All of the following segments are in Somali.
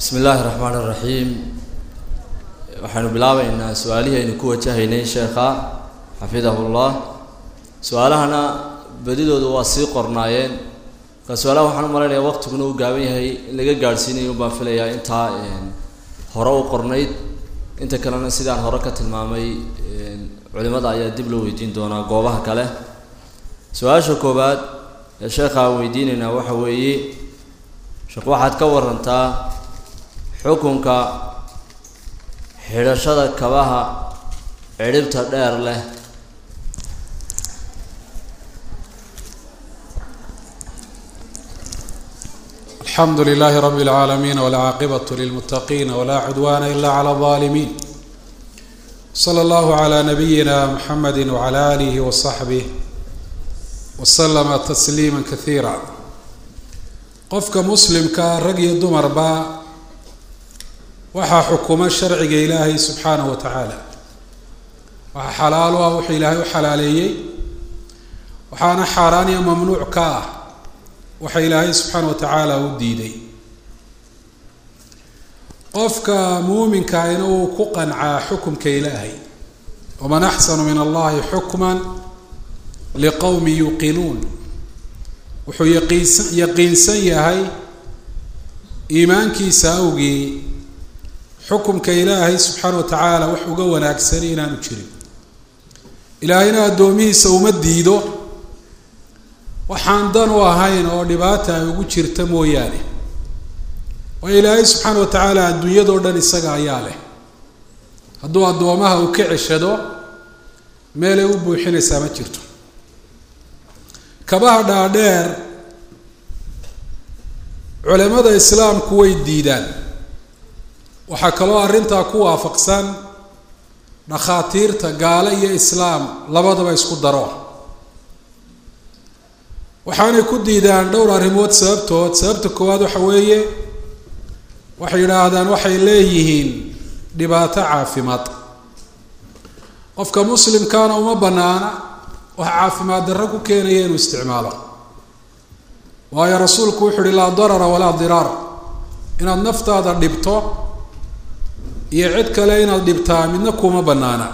bismi illaahi raxmaan iraxiim waxaynu bilaabeynaa su-aalihii aynu ku wajahaynay sheekha xafidahullah su-aalahana badidoodu waa sii qornaayeen marka su-aalaha waxaan u malaynayaa waqtiguna uu gaaban yahay in laga gaadhsiinayo baan filayaa intaa hore u qornayd inta kalena sidaan hore ka tilmaamay culimada ayaa dib loo weydiin doonaa goobaha kale su-aasha koowaad ee sheekha aan weydiinaynaa waxa weeye sheekh waxaad ka warantaa xukunka xidhashada kabaha cidhibta dheer leh alxamdu lilahi rab اlcaalamiin wاlcaaqibaة lilmutaqiina wla cudwana ila clى الظalimin slى اllah عlى nabiyina mxamedi wعlى alih وصaxbih wslama tasliima kaiira qofka muslimka rag iyo dumarba waxaa xukuma sharciga ilaahay subxaanaه wa tacaala waxaa xalaal u ah wuxuu ilaahay u xalaaleeyey waxaana xaaraan iyo mamnuuc ka ah waxa ilaahay subxaana wa tacaala u diiday qofka muuminkaahina uu ku qancaa xukumka ilaahay waman axsanu min allahi xukma liqowmi yuuqinuun wuxuu yaqiinsan yaqiinsan yahay iimaankiisa awgii xukumka ilaahay subxaana wa tacaala wax uga wanaagsan inaanu jirin ilaahayna addoomihiisa uma diido waxaan dan u ahayn oo dhibaata ay ugu jirta mooyaane waayo ilaahay subxaana wa tacaala adduunyadao dhan isaga ayaa leh hadduu addoomaha uu ka ceshado meelay u buuxinaysaa ma jirto kabaha dhaadheer culimada islaamku way diidaan waxaa kaloo arrintaa ku waafaqsan dhakhaatiirta gaale iyo islaam labadaba isku daro waxaanay ku diidaan dhowr arrimood sababtood sababta koowaad waxa weeye waxay yidhaahdaan waxay leeyihiin dhibaato caafimaad qofka muslimkaana uma banaana wax caafimaad darro ku keenaya inuu isticmaalo waayo rasuulku wuxu uhi laa darara walaa diraar inaad naftaada dhibto iyo cid kale inaad dhibtaa midna kuma banaana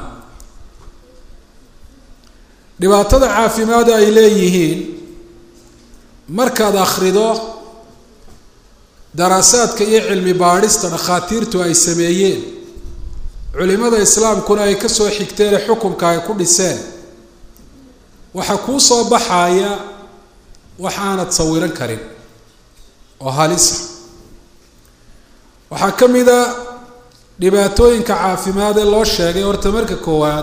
dhibaatada caafimaada ay leeyihiin markaad akhrido daraasaadka iyo cilmi baadhista dhakhaatiirtu ay sameeyeen culimada islaamkuna ay kasoo xigteene xukunka ay ku dhiseen waxaa kuu soo baxaya wax aanad sawiran karin oo halisa waxaa ka mid a dhibaatooyinka caafimaad ee loo sheegay horta marka koowaad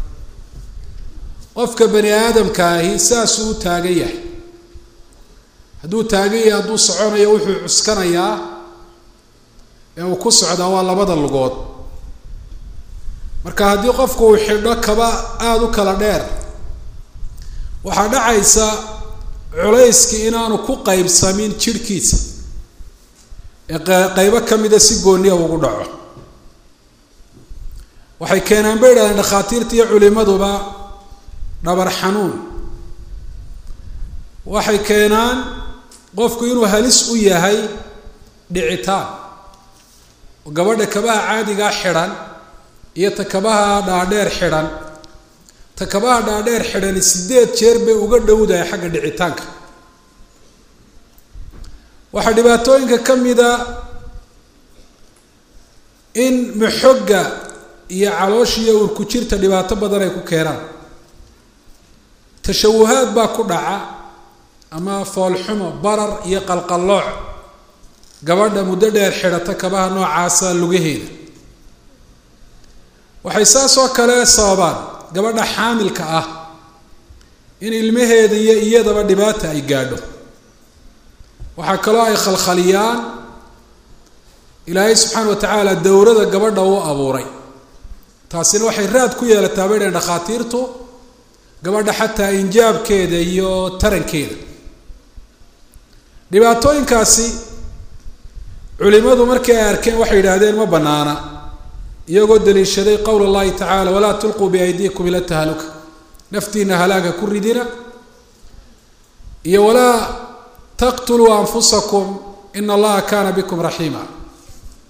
qofka bani aadamka ahi saasuu u taagan yahay hadduu taagan yahay hadduu soconayo wuxuu cuskanayaa ee uu ku socdaa waa labada lugood marka haddii qofku uu xidho kaba aada u kala dheer waxaa dhacaysa culayskii inaanu ku qaybsamin jidhkiisa ee qeybo ka mida si gooniya ugu dhaco waxay keenaan bay yidhahdeen dhakhaatiirta iyo culimaduba dhabar xanuun waxay keenaan qofku inuu halis u yahay dhicitaan oo gabadha kabaha caadigaa xidhan iyo ta kabaha dhaadheer xidhan ta kabaha dhaadheer xidhani sideed jeer bay uga dhowdahay xagga dhicitaanka waxaa dhibaatooyinka ka mida in maxogga iyo caloosha iyo urku jirta dhibaato badan ay ku keenaan tashawuhaad baa ku dhaca ama foolxumo barar iyo qalqallooc gabadha muddo dheer xidhata kabaha noocaasa lugaheeda waxay saas oo kale sababaan gabadha xaamilka ah in ilmaheeda iyo iyadaba dhibaata ay gaadho waxaa kaloo ay khalkhaliyaan ilaahay subxaana wa tacaala dowrada gabadha uu abuuray taasina waxay raad ku yeelataa bay dhaheen dhakhaatiirtu gabadha xataa injaabkeeda iyo tarankeeda dhibaatooyinkaasi culimadu markii ay arkeen waxay yidhaahdeen ma banaana iyagoo daliishaday qowl اllahi tacala walaa tulquu biaydiikum ila tahaluka naftiina halaaga ku ridina iyo walaa taqtuluu anfusakum ina allaha kaana bikum raxiima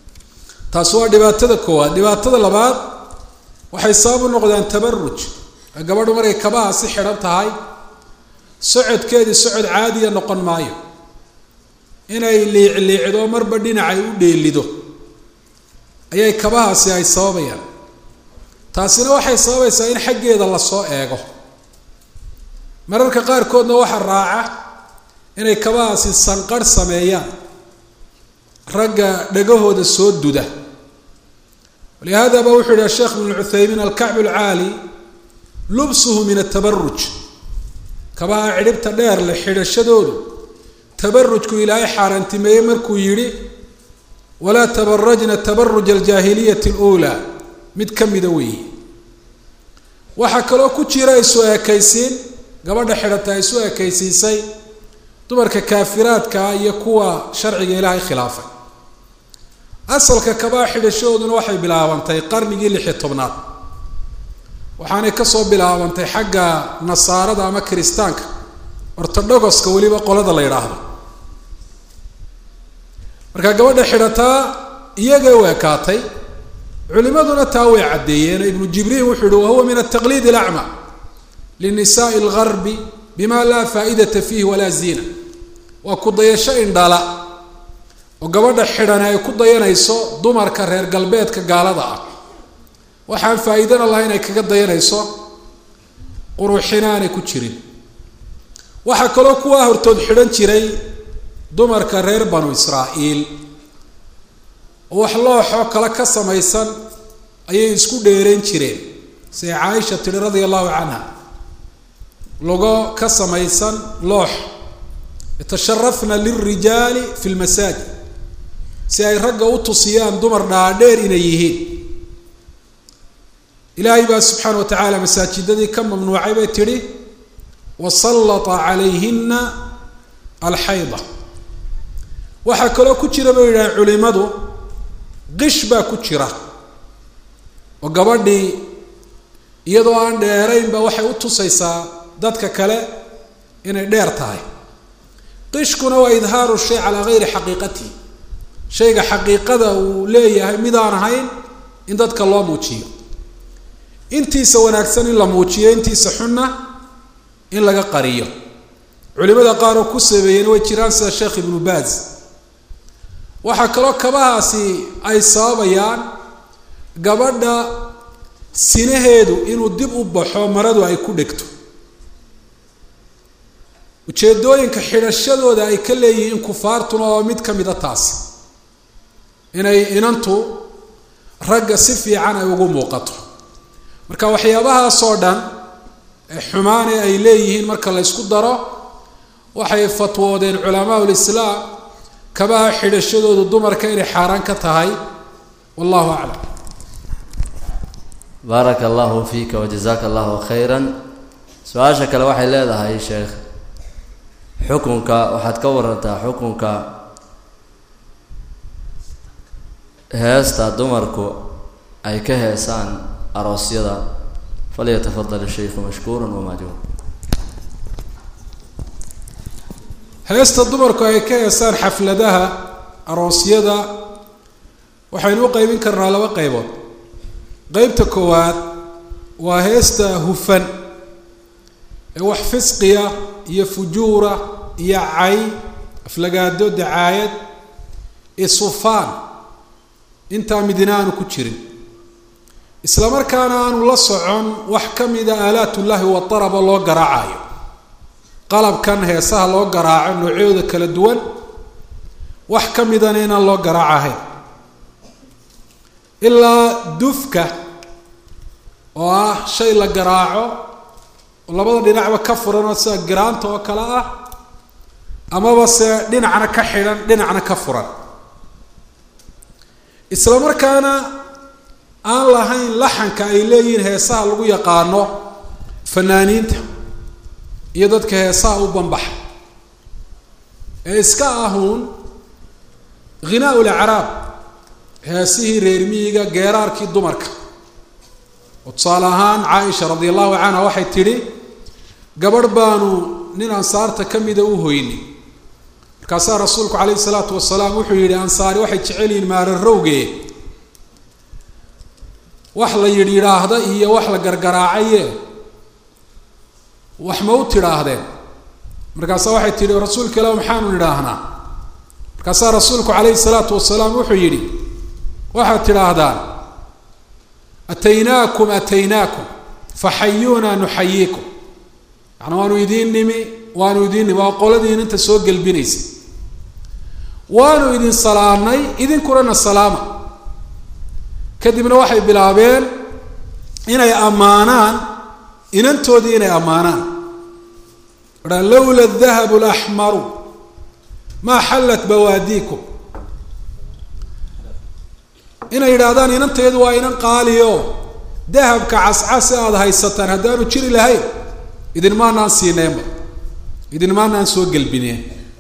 taasi waa dhibaatada koowaad dhibaatada labaad waxay sabab u noqdaan tabaruj gabadhu markay kabaha si xidhan tahay socodkeedii socod caadiya noqon maayo inay liicliicdo marba dhinacay u dheelido ayay kabahaasi ay sababayaan taasina waxay sababaysaa in xaggeeda lasoo eego mararka qaarkoodna waxaa raaca inay kabahaasi sanqarh sameeyaan ragga dhagahooda soo duda walihaadaba wuxuu yihi sheekh ibn cuthaymiin alkacbu alcaali lubsuhu min atabaruj kabaha cidhibta dheer leh xidhashadoodu tabarujku ilaahay xaaraantimeeyey markuu yidhi walaa tabarajna tabaruj aljaahiliyati aluulaa mid ka mida weeye waxaa kaloo ku jira isu ekaysiin gabadha xidhata ay isu ekaysiisay dumarka kaafiraadkaa iyo kuwa sharciga ilaahay khilaafay asalka kabaha xidhashadooduna waxay bilaabantay qarnigii lix iyo tobnaad waxaanay kasoo bilaabantay xagga nasaarada ama kiristaanka ortodhogoska weliba qolada la yidhaahdo marka gabadha xidhataa iyagay u ekaatay culimaduna taa way caddeeyeen ibnu jibriil wuxuu yihi wahuwa min ataqliid alacma linisaai algarbi bima laa faa'idata fiihi walaa ziina waa ku dayasho indhala oo gabadha xidhani ay ku dayanayso dumarka reer galbeedka gaalada ah waxaan faa'iidana lahayn ay kaga dayanayso quruxina aanay ku jirin waxaa kaloo kuwaa hortood xidhan jiray dumarka reer banu israa'iil oo wax looxoo kale ka samaysan ayay isku dheerayn jireen siday caaisha tidhi radia allahu canha logo ka samaysan loox yatasharafna lilrijaali fi lmasaajid si ay ragga u tusiyaan dumar dhaadheer inay yihiin ilaahay baa subxaana wa tacaala masaajidadii ka mamnuucay bay tidhi wasallata calayhina alxayda waxaa kaloo ku jira bay yidhaaheen culimadu qish baa ku jira oo gabadhii iyadoo aan dheeraynba waxay u tusaysaa dadka kale inay dheer tahay qishkuna waa idhaaru shay calaa gayri xaqiiqatihi shayga xaqiiqada uu leeyahay midaan ahayn in dadka loo muujiyo intiisa wanaagsan in la muujiyo intiisa xunna in laga qariyo culimada qaar oo ku sabeeyeen way jiraan sida sheekh ibnu baaz waxaa kaloo kabahaasi ay sababayaan gabadha sinaheedu inuu dib u baxo maradu ay ku dhegto ujeedooyinka xidhashadooda ay ka leeyihiin kufaartuna oo mid ka mid a taasi inay inantu ragga si fiican ay ugu muuqato marka waxyaabahaasoo dhan ee xumaane ay leeyihiin marka la ysku daro waxay fatwoodeen culamaa ulislaam kabaha xidhashadoodu dumarka inay xaaraan ka tahay wallahu aclam baaraka allahu fiika wajazaaka allahu khayra su-aasha kale waxay leedahay sheekh xukunka waxaad ka warantaa xukunka heesta dumarku ay ka heesaan aroosyada falyatafadal shaykhu mashkuura wamaajuur heesta dumarku ay ka heesaan xafladaha aroosyada waxaynu u qeybin karnaa laba qeybood qeybta koowaad waa heesta hufan ee wax fisqiya iyo fujuura iyo cay aflagaado dacaayad isufaan intaa midina aanu ku jirin isla markaana aanu la socon wax ka mida aalaatullaahi wadaraba loo garaacayo qalabkan heesaha loo garaaco noocyadooda kala duwan wax ka midana inaan loo garaacahayn ilaa dufka oo ah shay la garaaco oo labada dhinacba ka furan oo sida giraanta oo kale ah amaba se dhinacna ka xidhan dhinacna ka furan isla markaana aan lahayn laxanka ay leeyihiin heesaha lagu yaqaano fanaaniinta iyo dadka heesaha u banbaxa ee iska ahuun ghinaa ulacraab heesihii reer miyiga geeraarkii dumarka oo tusaale ahaan caaisha radi allahu canha waxay tidhi gabadh baanu nin ansaarta ka mida u hoynay markaasaa rasuulku calayhi salaatu wasalaam wuxuu yidhi ansaari waxay jecel yihiin maararowge wax la yidh yidhaahda iyo wax la gargaraacaye wax ma u tidhaahdeen markaasaa waxay tidhi rasuulka ilah maxaanu nidhaahnaa markaasaa rasuulku calayhi salaatu wasalaam wuxuu yidhi waxaad tidhaahdaan ataynaakum ataynaakum faxayuuna nuxayiikum yaani waanu idiin nimi waanu idiin nimi waa qoladiin inta soo gelbinaysa waanu idin salaamnay idinkunana salaama kadibna waxay bilaabeen inay ammaanaan inantoodii inay ammaanaan a lowla dahabu laxmaru maa xallat bawaadiikum inay yidhaahdaan inanteedu waa inan qaaliyo dahabka cascase aada haysataan haddaanu jiri lahayn idinmaanaan siineenba idinmaanaan soo gelbineen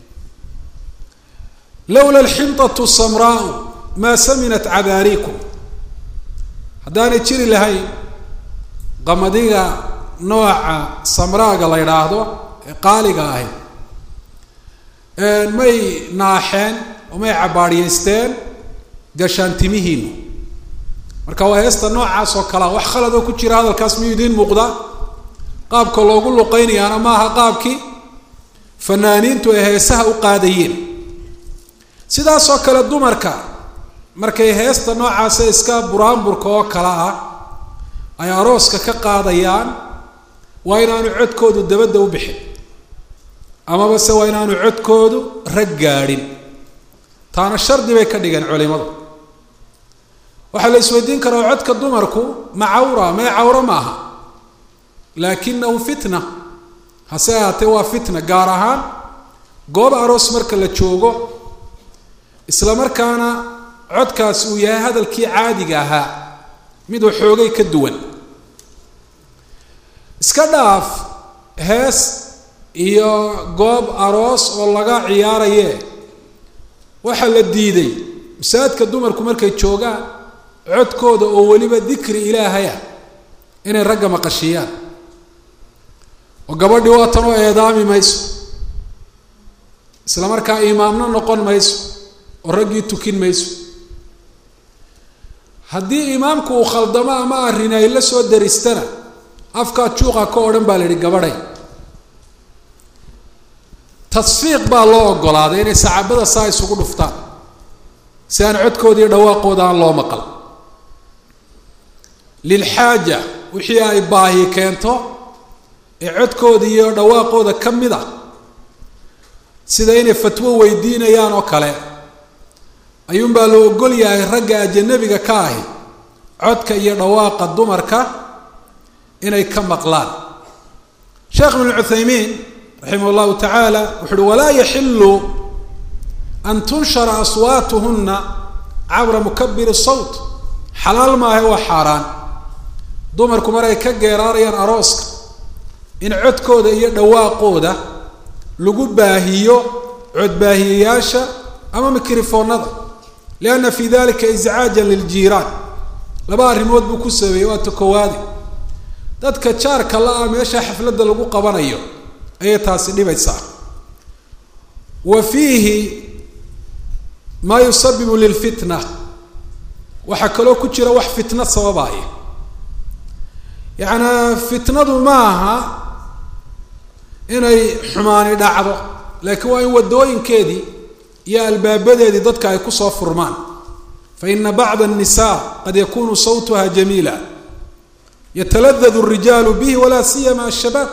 lowla alxintatu samraau maa saminat cadaariikum haddaanay jiri lahayn qamadiga nooca samraaga la yidhaahdo ee qaaliga ahi may naaxeen oo may cabaadhiyeysteen gashaantimihiinu marka waa heesta noocaas oo kalea wax khaladoo ku jira hadalkaas miyuu idiin muuqda qaabka loogu luqeynayaana maaha qaabkii fanaaniintu ay heesaha u qaadayeen sidaasoo kale dumarka markay heesta noocaasa iska buraanburka oo kale ah ay arooska ka qaadayaan waa inaanu codkoodu dabadda u bixin amaba se waa inaanu codkoodu rag gaadhin taana shardi bay ka dhigeen culimadu waxaa la isweydiin karaa codka dumarku ma cawra mee cawro maaha laakinahu fitna hase ahaatee waa fitna gaar ahaan goob aroos marka la joogo isla markaana codkaas uu yahay hadalkii caadiga ahaa mid waxoogay ka duwan iska dhaaf hees iyo goob aroos oo laga ciyaaraye waxaa la diiday masaajidka dumarku markay joogaan codkooda oo weliba dikri ilaahaya inay ragga maqashiiyaan oo gabadhii waatan oo eedaami mayso isla markaa imaamno noqon mayso oo raggii tukin mayso haddii imaamku uu khaldamo ama arrin ay la soo daristana afkaa juuqa ka odhan baa la yihi gabadhay tasfiiq baa loo ogolaaday inay sacaabada saa isugu dhuftaan si aan codkooda iyo dhawaaqooda aan loo maqal lilxaaja wixii ay baahi keento ee codkooda iyo dhawaaqooda ka mid a sida inay fatwo weydiinayaan oo kale ayuunbaa la ogol yahay ragga ajanabiga ka ahi codka iyo dhawaaqa dumarka inay ka maqlaan sheekh ibn cuthaymiin raximah llahu tacaala wuxu uhi walaa yaxilu an tunshara aswaatuhuna cabra mukabiri sawt xalaal maaha waa xaaraan dumarku mar ay ka geeraarayaan arooska in codkooda iyo dhawaaqooda lagu baahiyo codbaahiyayaasha ama mikrofoonada lianna fi dalika iscaajan liljiiraan laba arrimood buu ku sameeyey waa ta koowaadi dadka jaarka la-a meesha xafladda lagu qabanayo ayay taasi dhibaysaa wa fiihi maa yusabibu lilfitna waxaa kaloo ku jira wax fitna sababaaya yacnaa fitnadu ma aha inay xumaani dhacdo laakiin waa in waddooyinkeedii iyo albaabadeedii dadka ay kusoo furmaan fa ina bacda الnisa qad yakunu sawtuha jamiila yataladad الrijaalu bihi walaa siyama ashabaab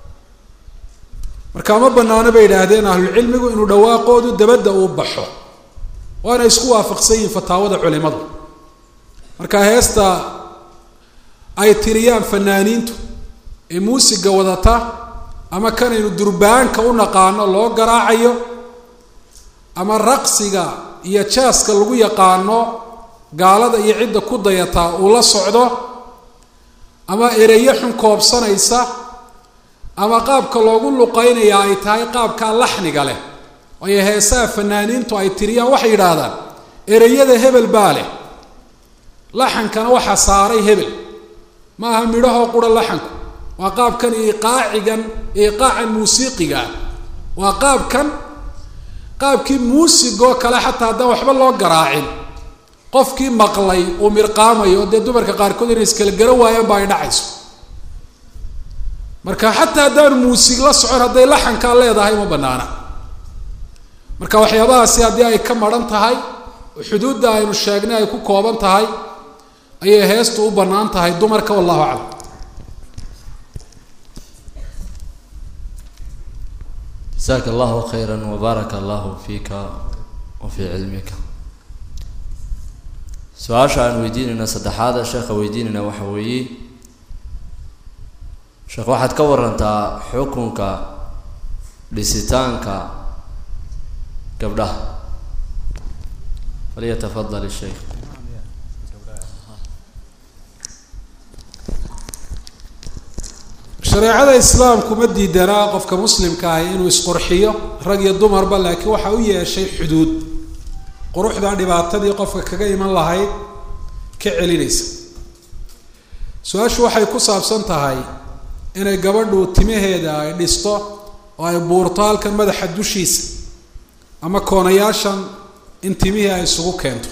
markaa ma banaano bay yidhaahdeen ahlulcilmigu inuu dhawaaqoodu dabadda uu baxo waana isku waafaqsan yihiin fataawada culimadu marka heesta ay tiriyaan fanaaniintu ee muusiga wadata ama kanaynu durbaanka u naqaano loo garaacayo ama raqsiga iyo jaaska lagu yaqaano gaalada iyo cidda ku dayataa uu la socdo ama ereyo xun koobsanaysa ama qaabka loogu luqaynayaa ay tahay qaabkaa laxniga leh waayo heesaha fanaaniintu ay tiriyaan waxay yidhaahdaan ereyada hebel baa leh laxankana waxaa saaray hebel ma aha midhahoo qura laxanku waa qaabkan iqaacigan iqaacan muusiiqiga ah waa qaabkan qaabkii muusigoo kale xataa haddaan waxba loo garaacin qofkii maqlay uu mirqaamayo dee dumarka qaarkood inay iskala garan waayaan ba ay dhacayso marka xataa haddaan muusig la socon hadday laxankaa leedahay ma banaana marka waxyaabahaasi haddii ay ka maran tahay oo xuduudda aynu sheegnay ay ku kooban tahay ayay heestu u bannaan tahay dumarka wallahu aclam jasaaka allahu khayra wabaaraka allahu fiika wa fii cilmika su-aasha aan weydiinayna saddexaada sheekha weydiinayna waxa weeye sheekh waxaad ka warantaa xukunka dhisitaanka gabdhaha falyatafadal isheikh shareecada islaamku ma diidanaa qofka muslimka ahi inuu isqurxiyo rag iyo dumarba laakiin waxa u yeeshay xuduud quruxda dhibaatadii qofka kaga iman lahayd ka celinaysa su-aashu waxay ku saabsan tahay inay gabadhu timaheeda ay dhisto oo ay buurto halkan madaxa dushiisa ama koonayaashan in timihii ay isugu keento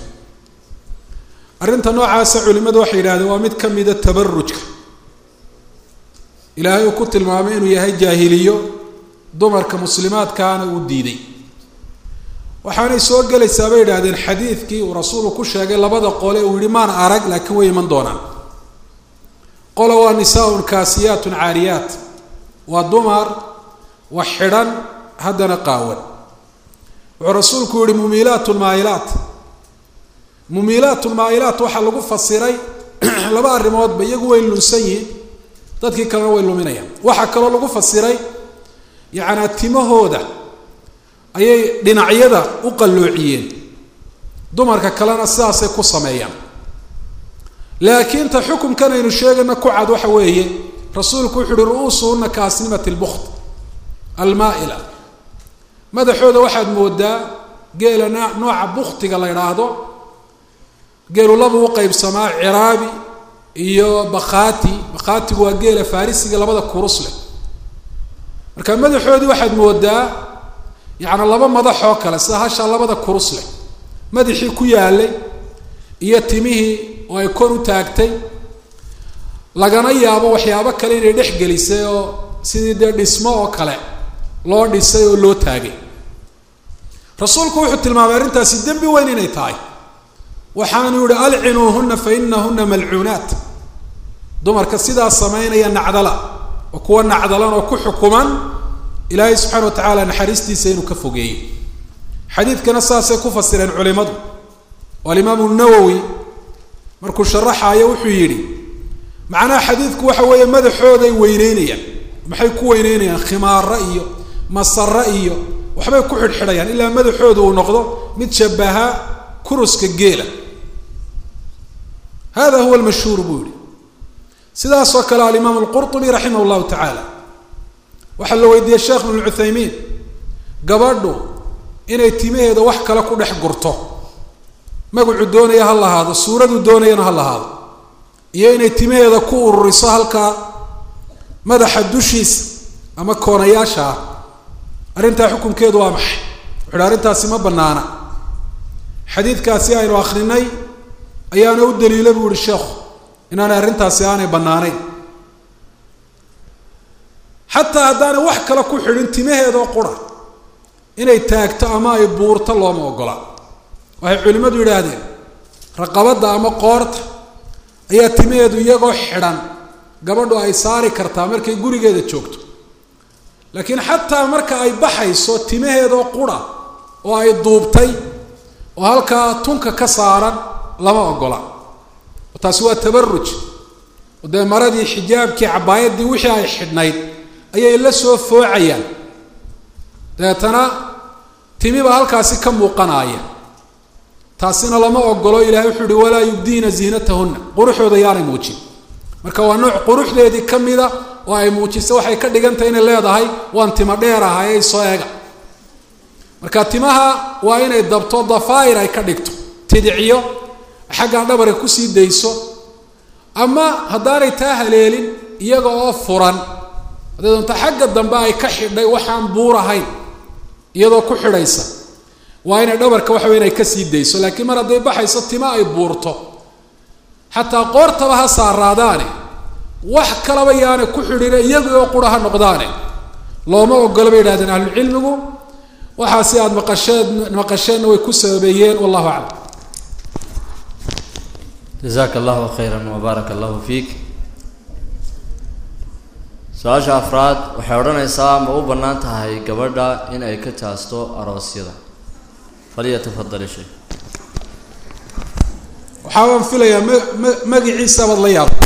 arrinta noocaasa culimmadu waxay yidhahdeen waa mid ka mida tabarujka ilaahay uu ku tilmaamay inuu yahay jaahiliyo dumarka muslimaadkaana uu diiday waxaanay soo gelaysaa bay yidhahdeen xadiidkii uu rasuulku ku sheegay labada qole uu yihi maan arag laakiin way iman doonaan qola waa nisaaun kaasiyaatun caariyaat waa dumar wax xidhan haddana qaawan wuxuu rasuulku yihi mumiilaatun maayilaat mumiilaatun maayilaat waxaa lagu fasiray laba arrimoodba iyagu way lunsan yihiin dadkii kalena way luminayaan waxaa kaloo lagu fasiray yacnaa timahooda ayay dhinacyada u qalloociyeen dumarka kalena sidaasay ku sameeyaan laakiin ta xukumkan aynu sheegayna ku cad waxa weeye rasuulku wuxu uhi ru-uusuhuna kaasnimati lbukt almaa-ila madaxooda waxaad moodaa geela n nooca buktiga la idhaahdo geelu laba u qeybsamaa ciraabi iyo bakhaati bakhaatigu waa geela farisiga labada kurus leh marka madaxoodii waxaad moodaa yacni laba madax oo kale sida hashaa labada kurus leh madaxii ku yaalay iyo timihii oo ay kor u taagtay lagana yaabo waxyaabo kale inay dhex gelisay oo sidii dee dhismo oo kale loo dhisay oo loo taagay rasuulku wuxuu tilmaamay arrintaasi dembi weyn inay tahay waxaanu yihi alcinuuhuna fa inahuna malcuunaat dumarka sidaa samaynaya nacdala oo kuwa nacdalan oo ku xukuman ilaahay subxana wa tacaala naxariistiisa inuu ka fogeeyey xadiidkana saasay ku fasireen culimadu oo alimaamu nawowi markuu sharaxaayo wuxuu yidhi macnaha xadiidku waxa weeye madaxooday weyneynayaan maxay ku weyneynayaan khimaaro iyo masare iyo waxbay ku xidhxidhayaan ilaa madaxooda uu noqdo mid shabaha kuruska geela hada huwa lmashhuur buu yihi sidaasoo kale alimaam alqurطubi raximah llahu tacaala waxaa la weydiiyey sheekh ibn cuthaymiin gabadhu inay timaheeda wax kale ku dhex gurto magacu doonaya ha lahaado suuradu doonayana ha lahaado iyo inay timaheeda ku ururiso halkaa madaxa dushiisa ama koonayaasha ah arrintaa xukunkeedu waa maxay wuxu uhi arrintaasi ma banaana xadiidkaasi aynu akrinay ayaana u daliila buu yihi sheekhu inaanay arrintaasi aanay bannaanayn xataa haddaanay wax kale ku xidhin timaheedoo qura inay taagto ama ay buurto looma ogola waxay culimmadu yidhaahdeen raqabadda ama qoorta ayaa timaheedu iyagoo xidhan gabadhu ay saari kartaa markay gurigeeda joogto laakiin xataa marka ay baxayso timaheedoo qura oo ay duubtay oo halkaa tunka ka saaran lama ogola taasi waa tabaruj oo dee maradii xijaabkii cabaayadii wixii ay xidhnayd ayay la soo foocayaan dabeetana timiba halkaasi ka muuqanaaya taasina lama ogolo ilahay wuxuu uhi walaa yubdiina ziinatahunna quruxooda yaanay muujin marka waa nooc quruxdeedii ka mida oo ay muujisa waxay ka dhigantahay inay leedahay waan tima dheer ahayay soo eega marka timaha waa inay dabto dafaa'ir ay ka dhigto tidiciyo xaggaa dhabarka kusii dayso ama haddaanay taa haleelin iyaga oo furan haddee doonta xagga dambe ay ka xidhay waxaan buur ahayn iyadoo ku xidhaysa waa inay dhabarka waxa wey inay kasii dayso laakiin mar hadday baxayso tima ay buurto xataa qoortaba ha saaraadaane wax kalaba yaana ku xidhine iyagu oo qura ha noqdaane looma ogola bay yidhahdeen ahlucilmigu waxaasi aada maqasheen maqasheenna way ku sababeeyeen wallahu aclam jazaaka allahu khayra wbaaraka allahu fiik su-aasha afraad waxay odhanaysaa ma u bannaan tahay gabadha in ay ka jaasto aroosyada falyatafadal shay waxaa baan filayaa ma ma magiciisabaad la yaab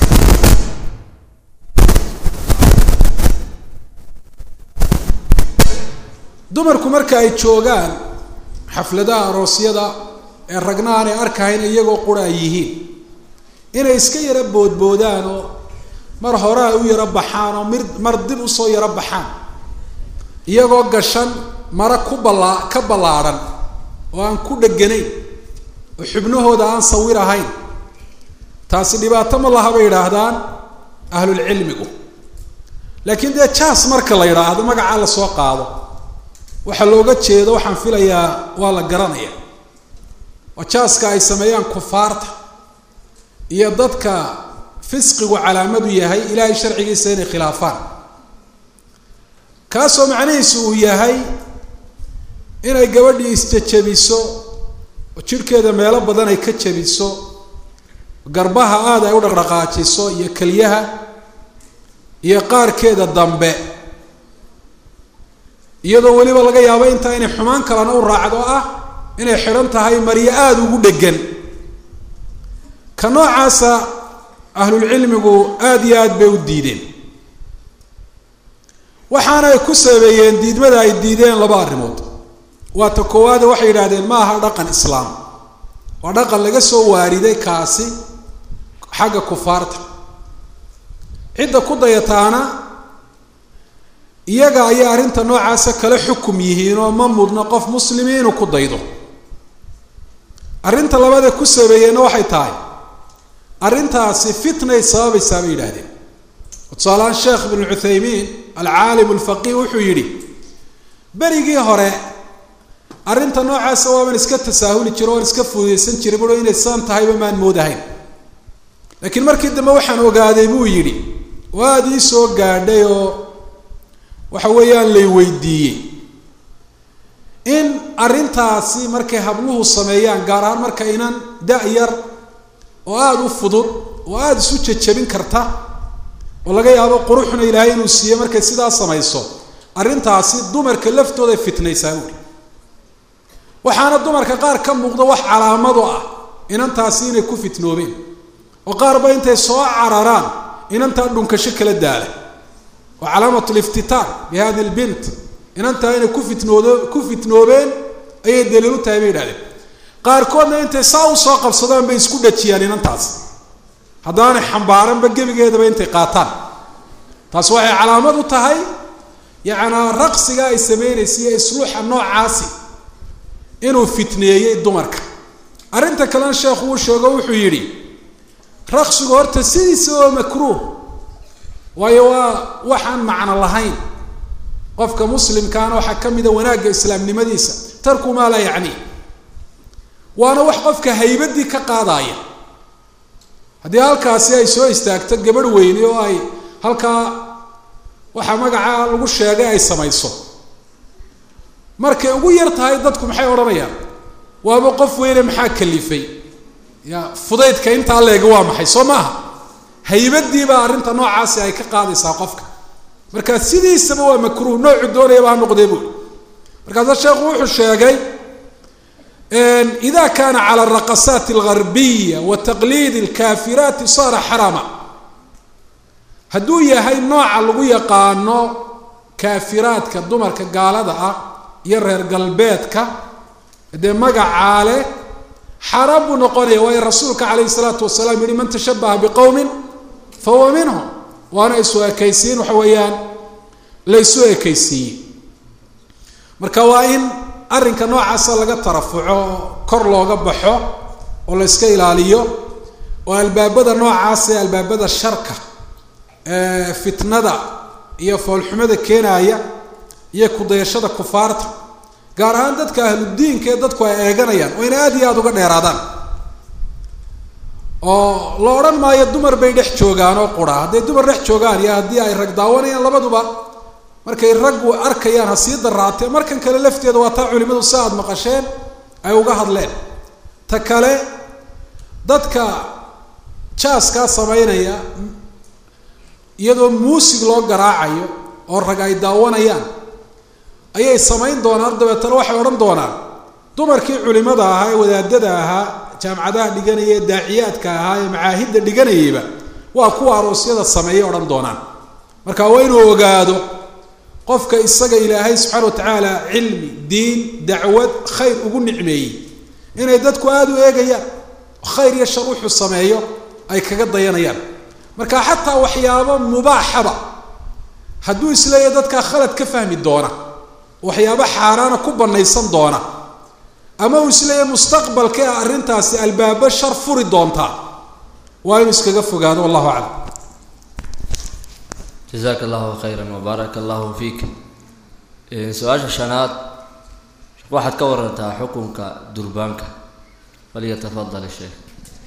dumarku marka ay joogaan xafladaha aroosyada ee ragna aanay arkahayn iyagoo qura ay yihiin inay iska yaro boodboodaan oo mar hore ay u yaro baxaan oo mir mar dib usoo yaro baxaan iyagoo gashan mara ku ballaa ka ballaadhan oo aan ku dheganayn oo xubnahooda aan sawir ahayn taasi dhibaato ma laha bay yidhaahdaan ahlulcilmigu laakiin dee jaas marka la yidhaahdo magacaa la soo qaado waxaa looga jeedo waxaan filayaa waa la garanaya waa jaaska ay sameeyaan kufaarta iyo dadka fisqigu calaamadu yahay ilaahay sharcigiisa inay khilaafaan kaasoo macnihiisu uu yahay inay gabadhii isjajabiso oo jidhkeeda meelo badan ay ka jabiso garbaha aada ay u dhaqdhaqaajiso iyo keliyaha iyo qaarkeeda dambe iyadoo weliba laga yaabo intaa inay xumaan kalena u raacdo ah inay xidhan tahay maryo aada ugu dhegan ka noocaasa ahlulcilmigu aada iyo aada bay u diideen waxaana ay ku sabeeyeen diidmada ay diideen laba arrimood waa ta koowaade waxay yidhaahdeen ma aha dhaqan islaam waa dhaqan laga soo waariday kaasi xagga kufaarta cidda ku dayataana iyaga ayay arrinta noocaasa kala xukum yihiin oo ma mudna qof muslimi inuu ku daydo arrinta labaad ee ku sabeeyeenna waxay tahay arrintaasi fitnay sababaysaa bay yidhaahdeen tusaalahaan sheekh ibnu cuthaymiin alcaalim alfaqih wuxuu yidhi berigii hore arrinta noocaasa waaban iska tasaahuli jiro waan iska fududaysan jiray buro inay saan tahayba maan moodahayn laakiin markii dambe waxaan ogaaday buu yidhi oo aada ii soo gaadhay oo waxa weeyaan lay weydiiyey in arrintaasi markay habluhu sameeyaan gaar ahaan marka inan da-yar oo aada u fudud oo aada isu jajabin karta oo laga yaabo quruxna ilaahay inuu siiye markay sidaa samayso arrintaasi dumarka laftooday fitnaysaa buuri waxaana dumarka qaar ka muuqda wax calaamado ah inantaasi inay ku fitnoobeen oo qaarba intay soo cararaan inantaa dhunkasho kala daala waa calaamat liftitaan bi hadi lbint inantaa inay ku fitnood ku fitnoobeen ayay daliil u tahay bay yidhahdeen qaarkoodna intay saa usoo qabsadaan bay isku dhajiyaan inantaas haddaanay xambaaranba gebigeedaba intay qaataan taas waxay calaamad u tahay yacnaa raqsiga ay sameynaysa iyo isluuxa noocaasi inuu fitneeyey dumarka arrinta kalena sheekhu uu sheego wuxuu yidhi raqsigu horta sidiisa oo makruuh waayo waa waxaan macno lahayn qofka muslimkaana waxaa ka mida wanaagga islaamnimadiisa tarku maa laa yacni waana wax qofka haybadii ka qaadaya haddii halkaasi ay soo istaagto gabadh weyne oo ay halkaa waxaa magacaa lagu sheegay ay samayso markay ugu yar tahay dadku maxay odhanayaan waaba qof weyne maxaa kalifay ya fudaydka intaa leega waa maxay soo maaha haybadii baa arrinta noocaasi ay ka qaadaysaa qofka marka sidiisaba waa makruuh noocu doonayaba ha noqdee buuri markaasa sheekhu wuxuu sheegay ida kana cala araqasaat algarbiya wa taqliid alkafiraati saara xaraama hadduu yahay nooca lagu yaqaano kaafiraadka dumarka gaalada ah iyo reer galbeedka dee magacaa leh xaaraan buu noqonaya waayo rasuulka calayhi salaatu wasalaam yihi man tashabaha biqowmin fahuwa minhum waana isu ekaysiin waxa weeyaan la isu ekaysiiyey marka waa in arrinka noocaasa laga tarafuco oo kor looga baxo oo la iska ilaaliyo oo albaabada noocaas ee albaabada sharka fitnada iyo foolxumada keenaaya iyo kudayashada kufaarta gaar ahaan dadka ahludiinka ee dadku ay eeganayaan waa inay aada iyo aada uga dheeraadaan oo la odhan maayo dumar bay dhex joogaan oo qura hadday dumar dhex joogaan iyo haddii ay rag daawanayaan labaduba markay raggu arkayaan ha sii daraatee markan kale lafteeda waa taa culimadu si aada maqasheen ay uga hadleen ta kale dadka jaaskaa samaynaya iyadoo muusig loo garaacayo oo rag ay daawanayaan ayay samayn doonaan dabeetana waxay odhan doonaan dumarkii culimada ahaa ee wadaadada ahaa jaamacadaha dhiganaya ee daaciyaadka ahaa ee macaahidda dhiganayayba waa kuwa aroosyada sameeyay odhan doonaan marka waa inuu ogaado qofka isaga ilaahay subxaana wa tacaala cilmi diin dacwad khayr ugu nicmeeyey inay dadku aada u eegayaan khayr iyo shar wuxuu sameeyo ay kaga dayanayaan marka xataa waxyaabo mubaaxaba hadduu isleeyahy dadkaa khalad ka fahmi doona waxyaabo xaaraana ku banaysan doona ama uu isleeyahy mustaqbalka e arrintaasi albaabo shar furi doontaa waa inuu iskaga fogaado wallahu aclam jazaaka allahu khayra wabaaraka allahu fiik su-aasha shanaad waxaad ka warantaa xukunka durbaanka falyatafadal sheekh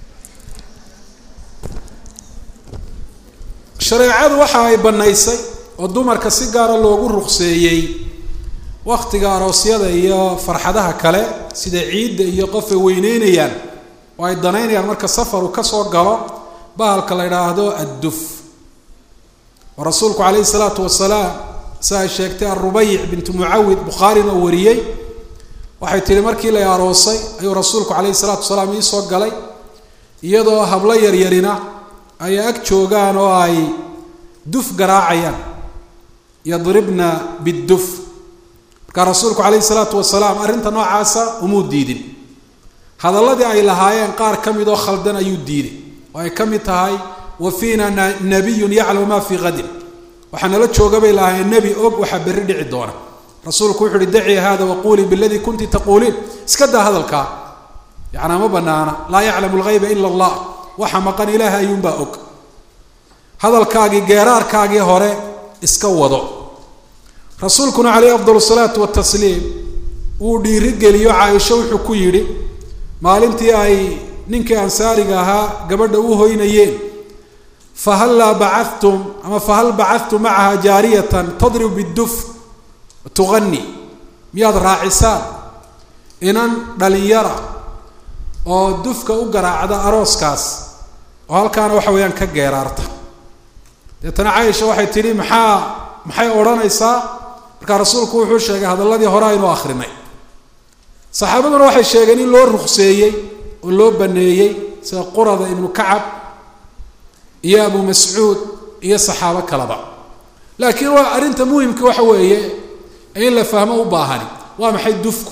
shareecadu waxa ay bannaysay oo dumarka si gaara loogu ruqseeyey waktiga aroosyada iyo farxadaha kale sida ciidda iyo qofay weyneynayaan oo ay danaynayaan marka safaru kasoo galo bahalka la idhaahdo adduf oo rasuulku calayhi salaatu wasalaam si ay sheegtay arubayic bintu mucawid bukhaarina oo wariyey waxay tihi markii la aroosay ayuu rasuulku calayhi salaatu wasalaam iisoo galay iyadoo hablo yaryarina ay ag joogaan oo ay duf garaacayaan yadribna bidduf markaa rasuulku calayhi salaatu wasalaam arrinta noocaasa umuu diidin hadalladii ay lahaayeen qaar ka mid oo khaldan ayuu diiday oo ay ka mid tahay wa fiina nabiyun yaclamu ma fii qadin waxaa nala jooga bay lahaayeen nebi og waxaa berri dhici doona rasuulku wuxu uhi dacii hada waquulii biladii kunti taquuliin iska daa hadalkaa yacnaa ma banaana laa yaclamu lgayba ila allah waxa maqan ilaaha ayuunbaa og hadalkaagii geeraarkaagii hore iska wado rasuulkuna caleyhi afdal salaatu watasliim wuu dhiirigeliyo caaisho wuxuu ku yidhi maalintii ay ninkii ansaariga ahaa gabadha u hoynayeen fahallaa bacadtum ama fahal bacadtum macaha jaariyatan tadrib biduf tuqani miyaad raacisaan inan dhalinyara oo dufka u garaacda arooskaas oo halkaana waxa weeyaan ka geeraarta deetana caaisha waxay tidhi maxaa maxay odhanaysaa markaa rasuulku wuxuu sheegay hadalladii hore aynu akrinay saxaabaduna waxay sheegeen in loo ruqseeyey oo loo baneeyey sida qurada ibnu kacab iyo abu mascuud iyo saxaabo kaleba laakiin waa arrinta muhimka waxa weeye in la fahmo u baahani waa maxay dufku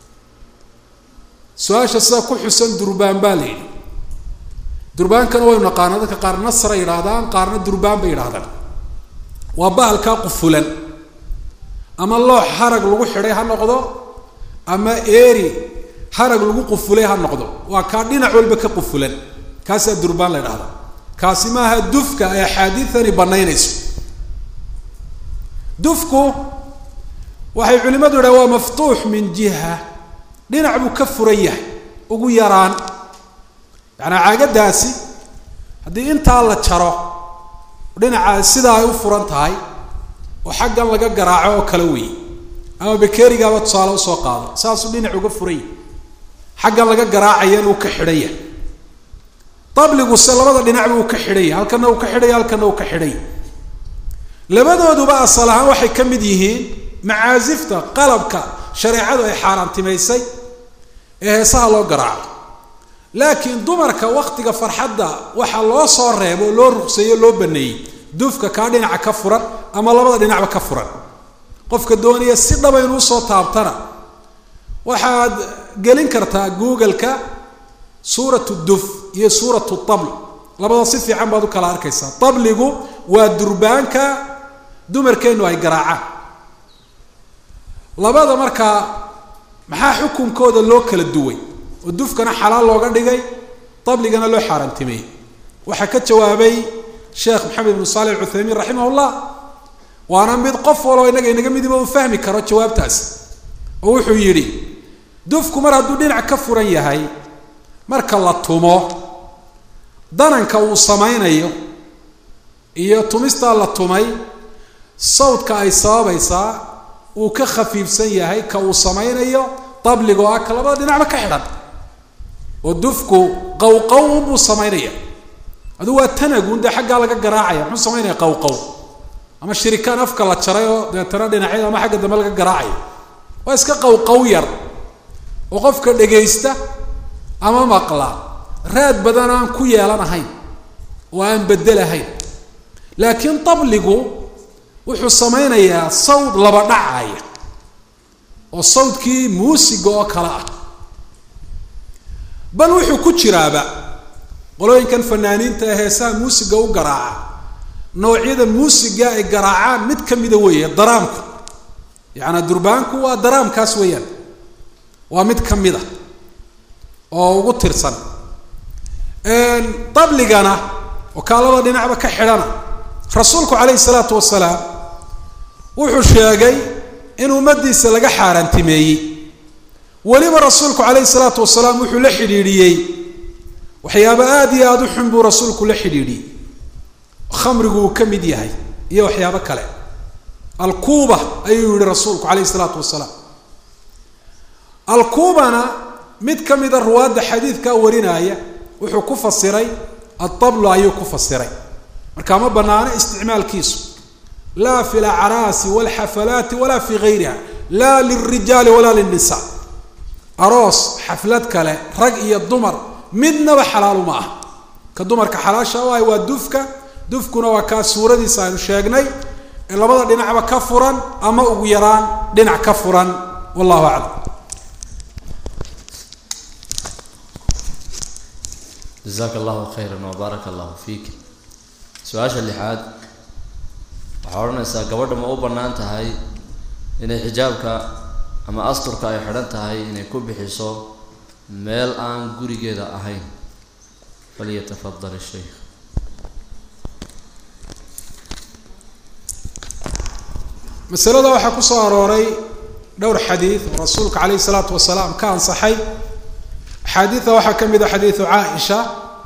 su-aasha sida ku xusan durbaan baa la yidhi durbaankana waynu naqaana dadka qaar nasra yidhaahdaan qaarna durbaan bay yidhahdaan waa bahalkaa qufulan ama loox harag lagu xidhay ha noqdo ama eeri harag lagu qufulay ha noqdo waa kaa dhinac walba ka qufulan kaasaa durbaan la ydhahdaa kaasi maaha dufka ay axaadiidani banaynayso dufku waxay culimadu yidhaha waa maftuux min jiha dhinac buu ka furan yahay ugu yaraan yacanaa caagadaasi haddii intaa la jaro dhinaca sidaa ay u furan tahay oo xaggan laga garaaco oo kale weeye ama bakerigaaba tusaale usoo qaado saasuu dhinac uga furan yahay xaggan laga garaacayana uu ka xidhan yahay dabliguse labada dhinacba uu ka xidhan yahay halkana uu ka xidhaya halkana uu ka xidhan yahay labadooduba asal ahaan waxay ka mid yihiin macaasifta qalabka shareecadu ay xaaraantimaysay ee heesaha loo garaaco laakiin dumarka waktiga farxadda waxaa loo soo reebo oo loo ruqseeyo loo baneeyey dufka kaa dhinaca ka furan ama labada dhinacba ka furan qofka doonaya si dhaba inuu usoo taabtana waxaad gelin kartaa google-ka suuratu duf iyo suuratu tabl labada si fiican baad u kala arkaysaa tabligu waa durbaanka dumarkeennu ay garaacaan labada markaa maxaa xukunkooda loo kala duway oo dufkana xalaal looga dhigay dabligana loo xaaraantimeeyey waxaa ka jawaabay sheekh maxamed ibnu saalix alcuthaymiin raximah llah waana mid qof waloo innaga inaga midiba uu fahmi karo jawaabtaasi oo wuxuu yidhi dufku mar hadduu dhinac ka furan yahay marka la tumo dananka uu samaynayo iyo tumistaa la tumay sawdka ay sababaysaa uu ka khafiifsan yahay ka uu samaynayo dabligo ah ka labada dhinacba ka xidhan oo dufku qawqaw buu samaynaya adu waa tanagun dee xaggaa laga garaacaya muxuu samaynaya qawqaw ama shirikaan afka la jaray oo deetana dhinacyada ama xagga dambe laga garaacayo waa iska qawqaw yar oo qofka dhegaysta ama maqla raad badan aan ku yeelanahayn oo aan bedelahayn laakiin dabligu wuxuu samaynayaa sawd laba dhacaya oo sawdkii muusiga oo kale ah bal wuxuu ku jiraaba qolooyinkan fanaaniinta ee heesaha muusiga u garaaca noocyada muusiga ay garaacaan mid ka mida weeye daraamku yacanaa durbaanku waa daraamkaas weeyaan waa mid ka mid a oo ugu tirsan dabligana oo kaalada dhinacba ka xidhana rasuulku calayhi salaatu wasalaam wuxuu sheegay in ummadiisa laga xaaraantimeeyey weliba rasuulku calayhi salaatu wasalaam wuxuu la xidhiidhiyey waxyaaba aada iyo aada u xun buu rasuulku la xidhiidhiyey khamrigu uu ka mid yahay iyo waxyaabo kale alkuuba ayuu yihi rasuulku calayhi salaatu wasalaam alkuubana mid ka mida ruwaadda xadiidkaa warinaya wuxuu ku fasiray adablu ayuu ku fasiray marka ma banaano isticmaalkiisu laa fi lacraasi walxafalaati walaa fi gayriha laa lilrijaali walaa lilnisa aroos xaflad kale rag iyo dumar midnaba xalaalu ma ah ka dumarka xalaasha u ahay waa dufka dufkuna waa kaa suuradiisa aynu sheegnay ee labada dhinacba ka furan ama ugu yaraan dhinac ka furan wallahu aclam jasaaka allahu khayran wabaaraka allahu fiik su-aasha lixaad waxaa odhanaysaa gabadha ma u bannaan tahay inay xijaabka ama asturka ay xidhan tahay inay ku bixiso meel aan gurigeeda ahayn falyatafadal ishaykh masalada waxaa ku soo arooray dhowr xadiid oo rasuulka calayhi salaatu wasalaam ka ansaxay axaadiida waxaa ka mid a xadiidu caaisha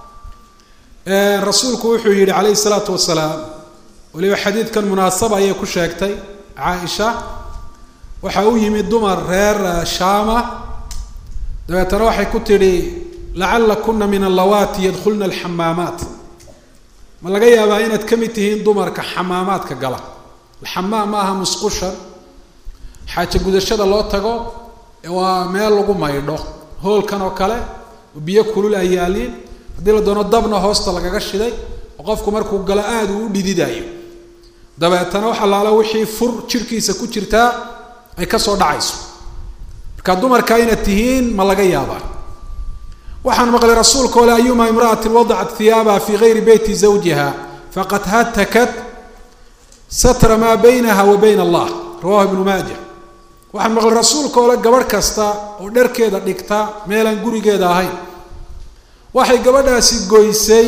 rasuulku wuxuu yihi calayhi salaatu wasalaam waliba xadiidkan munaasaba ayay ku sheegtay caaisha waxa u yimid dumar reer shaama dabeetana waxay ku tidhi lacalla kuna min allawaati yadkhulna alxamaamaat ma laga yaabaa inaad ka mid tihiin dumarka xamaamaadka gala alxamaam ma aha musqushan xaaja gudashada loo tago waa meel lagu maydho hoolkan oo kale biyo kulul ay yaaliin haddii la doono dabna hoosta lagaga shiday oo qofku markuu galo aada uu u dhididayo dabeetana wax allaala wixii fur jirhkiisa ku jirtaa ay kasoo dhacayso marka dumarka inaad tihiin ma laga yaabaa waxaan maqlay rasuulka ole ayuma imra'atin wadacat hiyaabaha fi gayri beyti zawjiha faqad hatakat satra maa baynaha wa bayna allah rawahu ibnu maaja waxaan maqlay rasuulka ole gabadh kasta oo dharkeeda dhigta meelaan gurigeeda ahayn waxay gabadhaasi goysay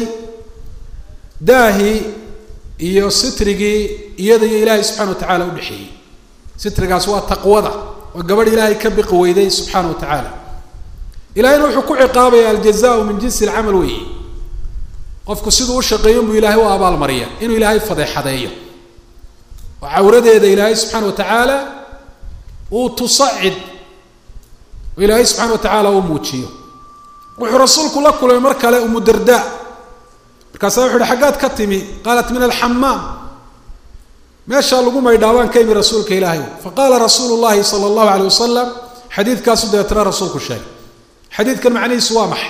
daahii iyo sitrigii iyada iyo ilaahay subxana wa tacaala udhexeeyey sitrigaas waa taqwada waa gabadh ilaahay ka biqi weyday subxaana wa tacaala ilahayna wuxuu ku ciqaabaya aljazaau min jinsi alcamal weeye qofku siduu u shaqeeyo buu ilaahay u abaalmariya inuu ilaahay fadeexadeeyo oo cawradeeda ilaahay subxaana wa tacaala uu tusacid oo ilaahay subxana wa tacaala uu muujiyo wuxuu rasuulku la kulmay mar kale umu darda markaasa wuxu uhi xaggaad ka timi qaalat min alxamaam meeshaa lagu maydhaabaan ka imi rasuulka ilaahay faqaala rasuulu llahi sala allahu aleyh wasalam xadiidkaasu dabeetana rasuulku sheegay xadiidkan macnihiisu waa maxay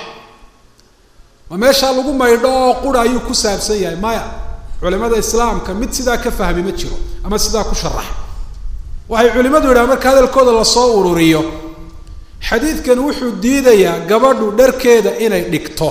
ma meeshaa lagu maydho oo qura ayuu ku saabsan yahay maya culimada islaamka mid sidaa ka fahmi ma jiro ama sidaa ku sharaxa waxay culimadu yidhaha marka hadalkooda lasoo ururiyo xadiidkan wuxuu diidayaa gabadhu dharkeeda inay dhigto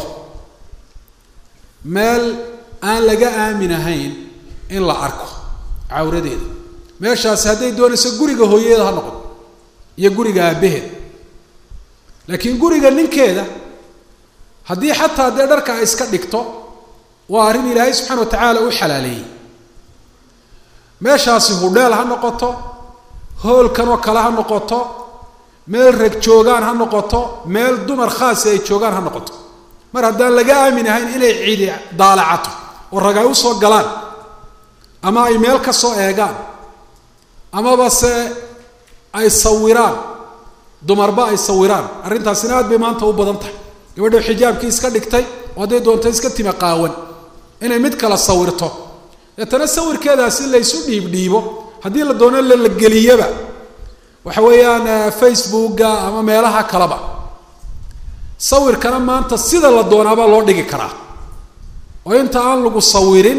meel aan laga aamin ahayn in la arko cawradeeda meeshaasi hadday doonayso guriga hooyadeeda ha noqdo iyo guriga aabbaheed laakiin guriga ninkeeda haddii xataa dee dharka ay iska dhigto waa arrin ilaahay subxana wa tacaala u xalaaleeyey meeshaasi hudheel ha noqoto hoolkan oo kale ha noqoto meel rag joogaan ha noqoto meel dumar khaasi ay joogaan ha noqoto mar haddaan laga aamin ahayn inay cidi daalacato oo rag ay usoo galaan ama ay meel ka soo eegaan amaba se ay sawiraan dumarba ay sawiraan arrintaasina aad bay maanta u badan tahay gabadha xijaabkii iska dhigtay oo hadday doonto iska tima qaawan inay mid kala sawirto deetana sawirkeedaasi laysu dhiibdhiibo haddii la doono lala geliyaba waxa weeyaan facebooka ama meelaha kaleba sawirkana maanta sida la doonaabaa loo dhigi karaa oo inta aan lagu sawirin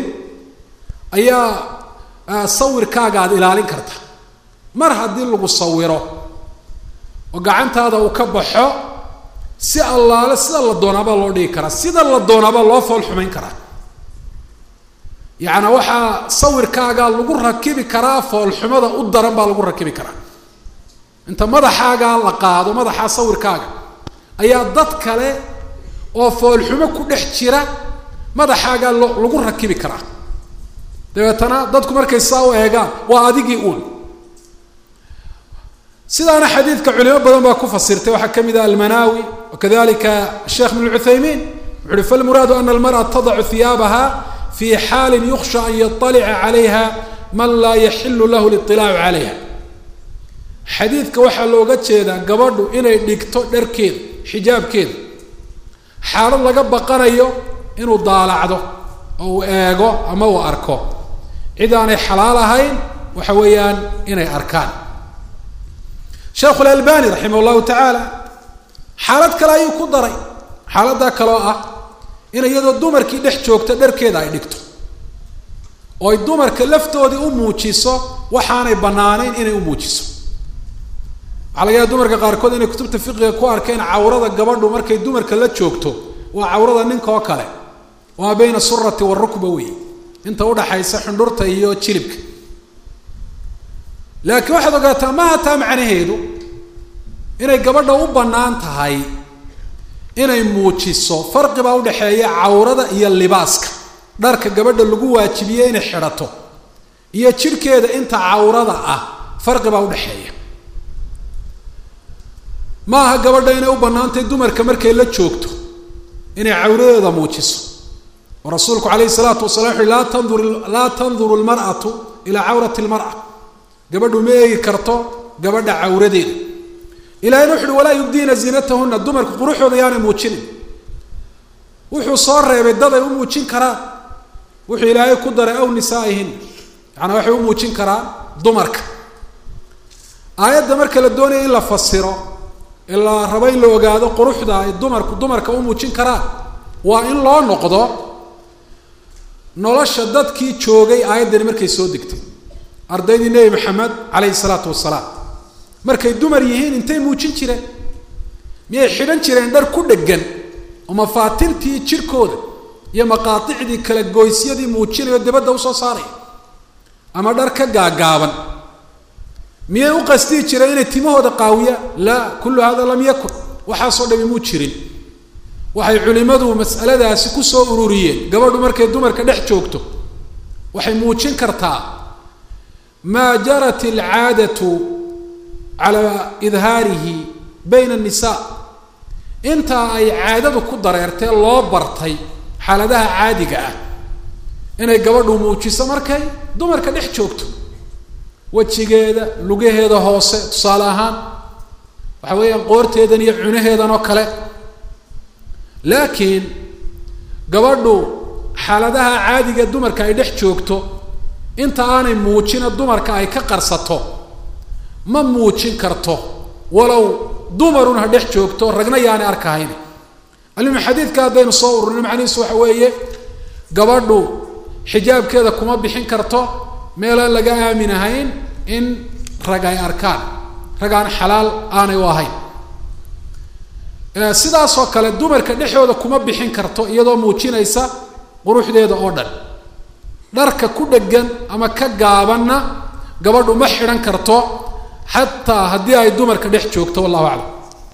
ayaa sawirkaaga aada ilaalin karta mar haddii lagu sawiro oo gacantaada uu ka baxo si allaale sida la doonaabaa loo dhigi karaa sida la doonaabaa loo fool xumayn karaa yacnaa waxaa sawirkaaga lagu rakibi karaa foolxumada u daran baa lagu rakibi karaa inta madaxaagaa la qaado madaxaa sawirkaaga ayaa dad kale oo foolxumo ku dhex jira madaxaagaa lo lagu rakibi karaa dabeetana dadku markay saa u eegaan waa adigii uun sidaana xadiidka culimo badan baa ku fasirtay waxaa ka mid ah almanaawi wakadalika sheekh ibn cuthaymiin wuxu uhi falmuraadu ana almar'a tadacu hiyaabaha fi xaalin yuksha an yaطalica calayha man laa yaxilu lahu liطilaacu calayha xadiidka waxaa looga jeedaa gabadhu inay dhigto dharkeeda xijaabkeeda xaalad laga baqanayo inuu daalacdo oo uu eego ama uu arko cid aanay xalaal ahayn waxa weeyaan inay arkaan sheekhu lalbani raximah llahu tacaala xaalad kale ayuu ku daray xaaladdaa kaloo ah in iyadoo dumarkii dhex joogta dharkeeda ay dhigto oo ay dumarka laftoodii u muujiso waxaanay banaanayn inay u muujiso waxaa laga yaaba dumarka qaarkood inay kutubta fiqiga ku arkeen cawrada gabadhu markay dumarka la joogto waa cawrada ninka oo kale waa bayna surati warukba wey inta udhaxaysa xundhurta iyo jilibka laakiin waxaad ogaataa ma hataa macnaheedu inay gabadha u bannaan tahay inay muujiso farqi baa udhaxeeya cawrada iyo libaaska dharka gabadha lagu waajibiye inay xidhato iyo jidhkeeda inta cawrada ah farqi baa udhaxeeya ma aha gabadha inay u bannaantahay dumarka markay la joogto inay cawradeeda muujiso oo rasuulku calayhi salaatu wasala wuxu uhi laa tandur laa tanduru lmar'atu ilaa cawrati lmar'a gabadhu ma eegi karto gabadha cawradeeda ilahayna wuxu uhi walaa yubdiina ziinatahuna dumarku quruxooda yaanay muujinin wuxuu soo reebay dad ay u muujin karaan wuxuu ilaahay ku daray aw nisaa'ihin yacanaa waxay u muujin karaan dumarka aayadda marka la doonaya in la fasiro ee la rabo in la ogaado quruxda ay dumarku dumarka u muujin karaan waa in loo noqdo nolosha dadkii joogay aayaddani markay soo degtay ardaydii nebi maxamed calayhi salaatu wasalaam markay dumar yihiin intay muujin jireen miyay xidhan jireen dhar ku dheggan oo mafaatintii jirhkooda iyo maqaaicdii kala goysyadii muujinayo dibadda usoo saaraya ama dhar ka gaagaaban miyay u qasdihi jireen inay timahooda qaawiyaan laa kullu hada lam yakun waxaasoo dhami muu jirin waxay culimmadu mas'aladaasi kusoo ururiyeen gabadhu markay dumarka dhex joogto waxay muujin kartaa maa jarat alcaadatu calaa idhaarihi bayna annisaa intaa ay caadadu ku dareertee loo bartay xaaladaha caadiga ah inay gabadhu muujiso markay dumarka dhex joogto wejigeeda lugaheeda hoose tusaale ahaan waxa weeyaan qoorteedan iyo cunaheedan oo kale laakiin gabadhu xaaladaha caadiga dumarka ay dhex joogto inta aanay muujina dumarka ay ka qarsato ma muujin karto walow dumarun ha dhex joogto ragna yaanay arkahayn alimu xadiidka haddaynu soo ururino macnihiisu waxa weeye gabadhu xijaabkeeda kuma bixin karto meelaan laga aamin ahayn in rag ay arkaan rag aan xalaal aanay u ahayn sidaasoo kale dumarka dhexooda kuma bixin karto iyadoo muujinaysa quruxdeeda oo dhan dharka ku dheggan ama ka gaabanna gabadhu ma xidhan karto xataa haddii ay dumarka dhex joogto wallahu aclam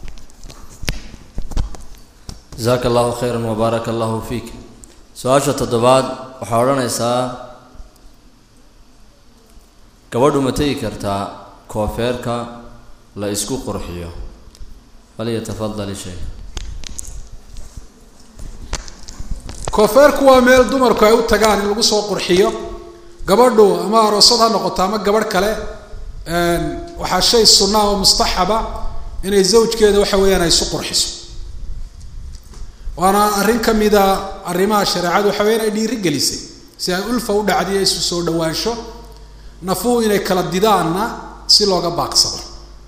jasaaka allahu khayra wabaaraka allahu fiik su-aasha toddobaad waxaa odhanaysaa gabadhu ma tegi kartaa koofeerka la isku qurxiyo falyatafadal sheekh koofeerku waa meel dumarku ay u tagaan in lagu soo qurxiyo gabadhu ama aroosad ha noqoto ama gabadh kale waxaa shay sunaa oo mustaxaba inay zawjkeeda waxa weeyaan ay isu qurxiso waana arrin ka mida arrimaha shareecadu waxa weyan ay dhiiri gelisay si ay ulfa u dhacdiyo isu soo dhawaansho nafuhu inay kala didaanna si looga baaqsado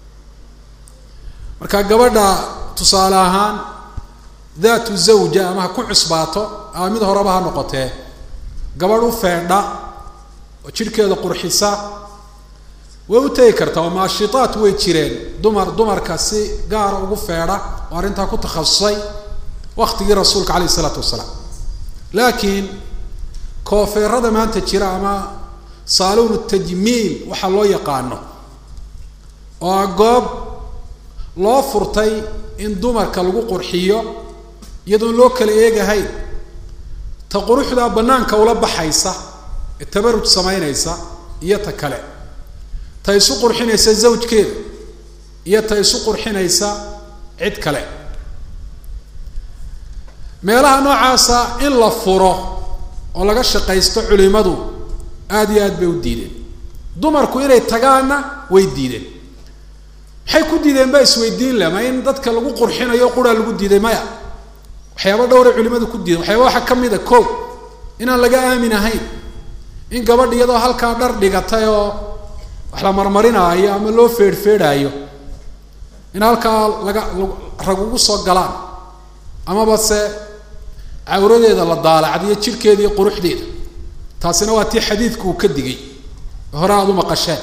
marka gabadha tusaale ahaan daatu zawja ama ha ku cusbaato ama mid horeba ha noqotee gabadh u feedha oo jidhkeeda qurxisa way u tegi kartaa oo maashitaat way jireen dumar dumarka si gaara ugu feedha oo arrintaa ku takhasusay waktigii rasuulka calayh isalaatu wasalaam laakiin koofeerada maanta jira ama saaluun tajmiil waxaa loo yaqaano oo a goob loo furtay in dumarka lagu qurxiyo iyadoon loo kala eegahayn ta quruxdaa bannaanka ula baxaysa ee tabaruj samaynaysa iyo ta kale ta isu qurxinaysa zawjkeeda iyo ta isu qurxinaysa cid kale meelaha noocaasa in la furo oo laga shaqaysto culimadu aada iyo aad bay u diideen dumarku inay tagaanna way diideen maxay ku diideen baa isweydiin leh ma in dadka lagu qurxinayo quraa lagu diiday maya waxyaaba dhowray culimadu ku diideen waxyaaba waxaa ka mid a ko inaan laga aamin ahayn in gabadh iyadoo halkaa dhar dhigatay oo wax la marmarinaayo ama loo feedhfeedhaayo in halkaa laga rag ugu soo galaan amaba se cawradeeda la daalacdiyo jidhkeeda iyo quruxdeeda taasina waa tii xadiidku uu ka digay hore aada u maqasheen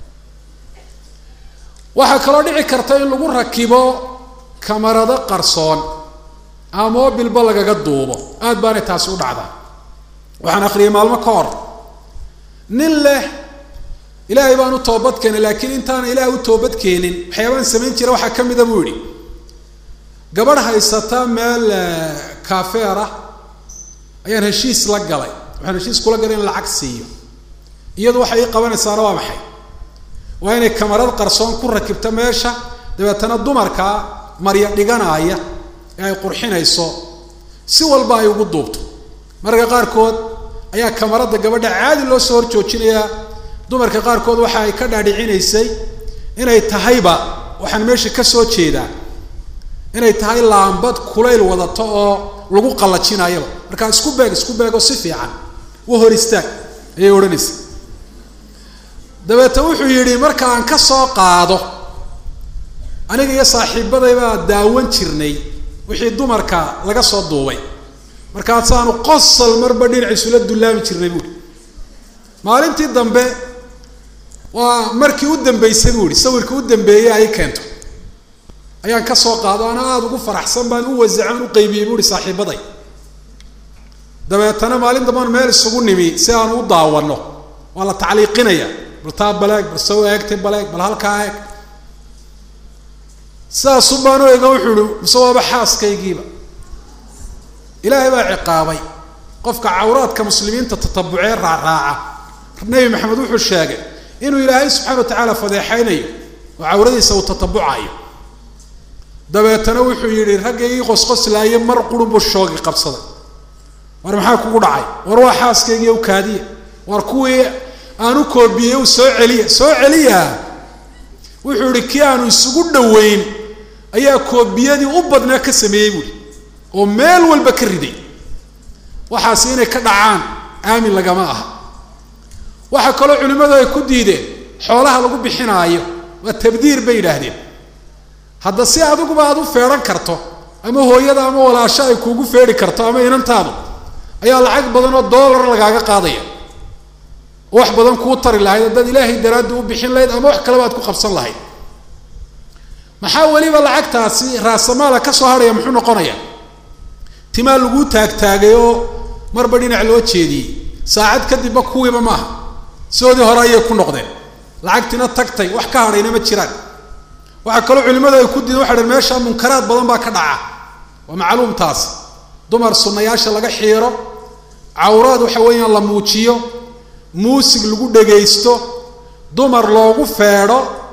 waxaa kaloo dhici karta in lagu rakibo kamarado qarsoon ama mobilba lagaga duubo aada baanay taasi u dhacdaa waxaan akhriyay maalmo ka hor nin leh ilaahay baan u toobad keenay laakiin intaana ilaahay u toobad keenin waxyaabaan samayn jira waxaa ka mida buu yihi gabadh haysata meel kafeer ah ayaan heshiis la galay waxaan heshiis kula galay in lacag siiyo iyadu waxay ii qabanaysaana waa maxay waa inay kamarad qarsoon ku rakibto meesha dabeetana dumarkaa marya dhiganaaya ee ay qurxinayso si walba ay ugu duubto mararka qaarkood ayaa kamarada gabadha caadi loo soo horjoojinayaa dumarka qaarkood waxa ay ka dhaadhicinaysay inay tahayba waxaan meesha ka soo jeedaa inay tahay laambad kulayl wadato oo lagu qallajinayaba markaa isku beeg isku beego si fiican u hor istaag ayay odhanaysa dabeete wuxuu yidhi marka aan ka soo qaado aniga iyo saaxiibadaybaa daawan jirnay wixii dumarka laga soo duubay markaasaanu qosol marba dhinaciisula dullaami jirnay buuhi maalintii dambe waa markii u dambeysay buu yihi sawirkii u dambeeyey ay keento ayaan ka soo qaado ana aada ugu faraxsan baan u wasacan u qaybiyey bu uhi saaxiibaday dabeetana maalin dambaan meel isugu nimi si aanu u daawano waa la tacliiqinaya bal taa baleeg bal saw eegtay baleeg bal halkaa eeg sidaasu baan u ega wuxuu ihi mise waaba xaaskaygiiba ilaahay baa ciqaabay qofka cawraadka muslimiinta tatabucee raacraaca nebi maxamed wuxuu sheegay inuu ilaahay subxana wa tacaala fadeexaynayo oo cawradiisa uu tatabucayo dabeetana wuxuu yidhi ragga ii qosqoslaaye mar qurunbuu shoogi qabsaday war maxaa kugu dhacay war waa xaaskaygiiy u kaadiya war kuwii aan u koobiyey u soo celiya soo celiya wuxuu ihi kii aanu isugu dhoweyn ayaa koobiyadii u badnaa ka sameeyey buuhi oo meel walba ka riday waxaasi inay ka dhacaan aamin lagama aha waxaa kaloo culimmadu ay ku diideen xoolaha lagu bixinaayo waa tabdiir bay yidhaahdeen hadda si adiguba aad u feedhan karto ama hooyada ama walaasho ay kuugu feedhi karto ama inantaadu ayaa lacag badan oo dollar lagaaga qaadaya oo wax badan kuu tari lahayd haddaad ilaahay daraaddi u bixin lahayd ama wax kaleba aad ku qabsan lahayd maxaa weliba lacagtaasi raasamaala ka soo hadhaya muxuu noqonaya timaa laguu taagtaagay oo marba dhinac loo jeediyey saacad kadibba kuwiiba maaha sidoodii hore ayay ku noqdeen lacagtina tagtay wax ka hadhayna ma jiraan waxaa kaloo culimadu ay ku diideen waxa dhan meesha munkaraad badan baa ka dhaca waa macluum taas dumar sunnayaasha laga xiiro cawraad waxa weeyaan la muujiyo muusig lagu dhagaysto dumar loogu feedho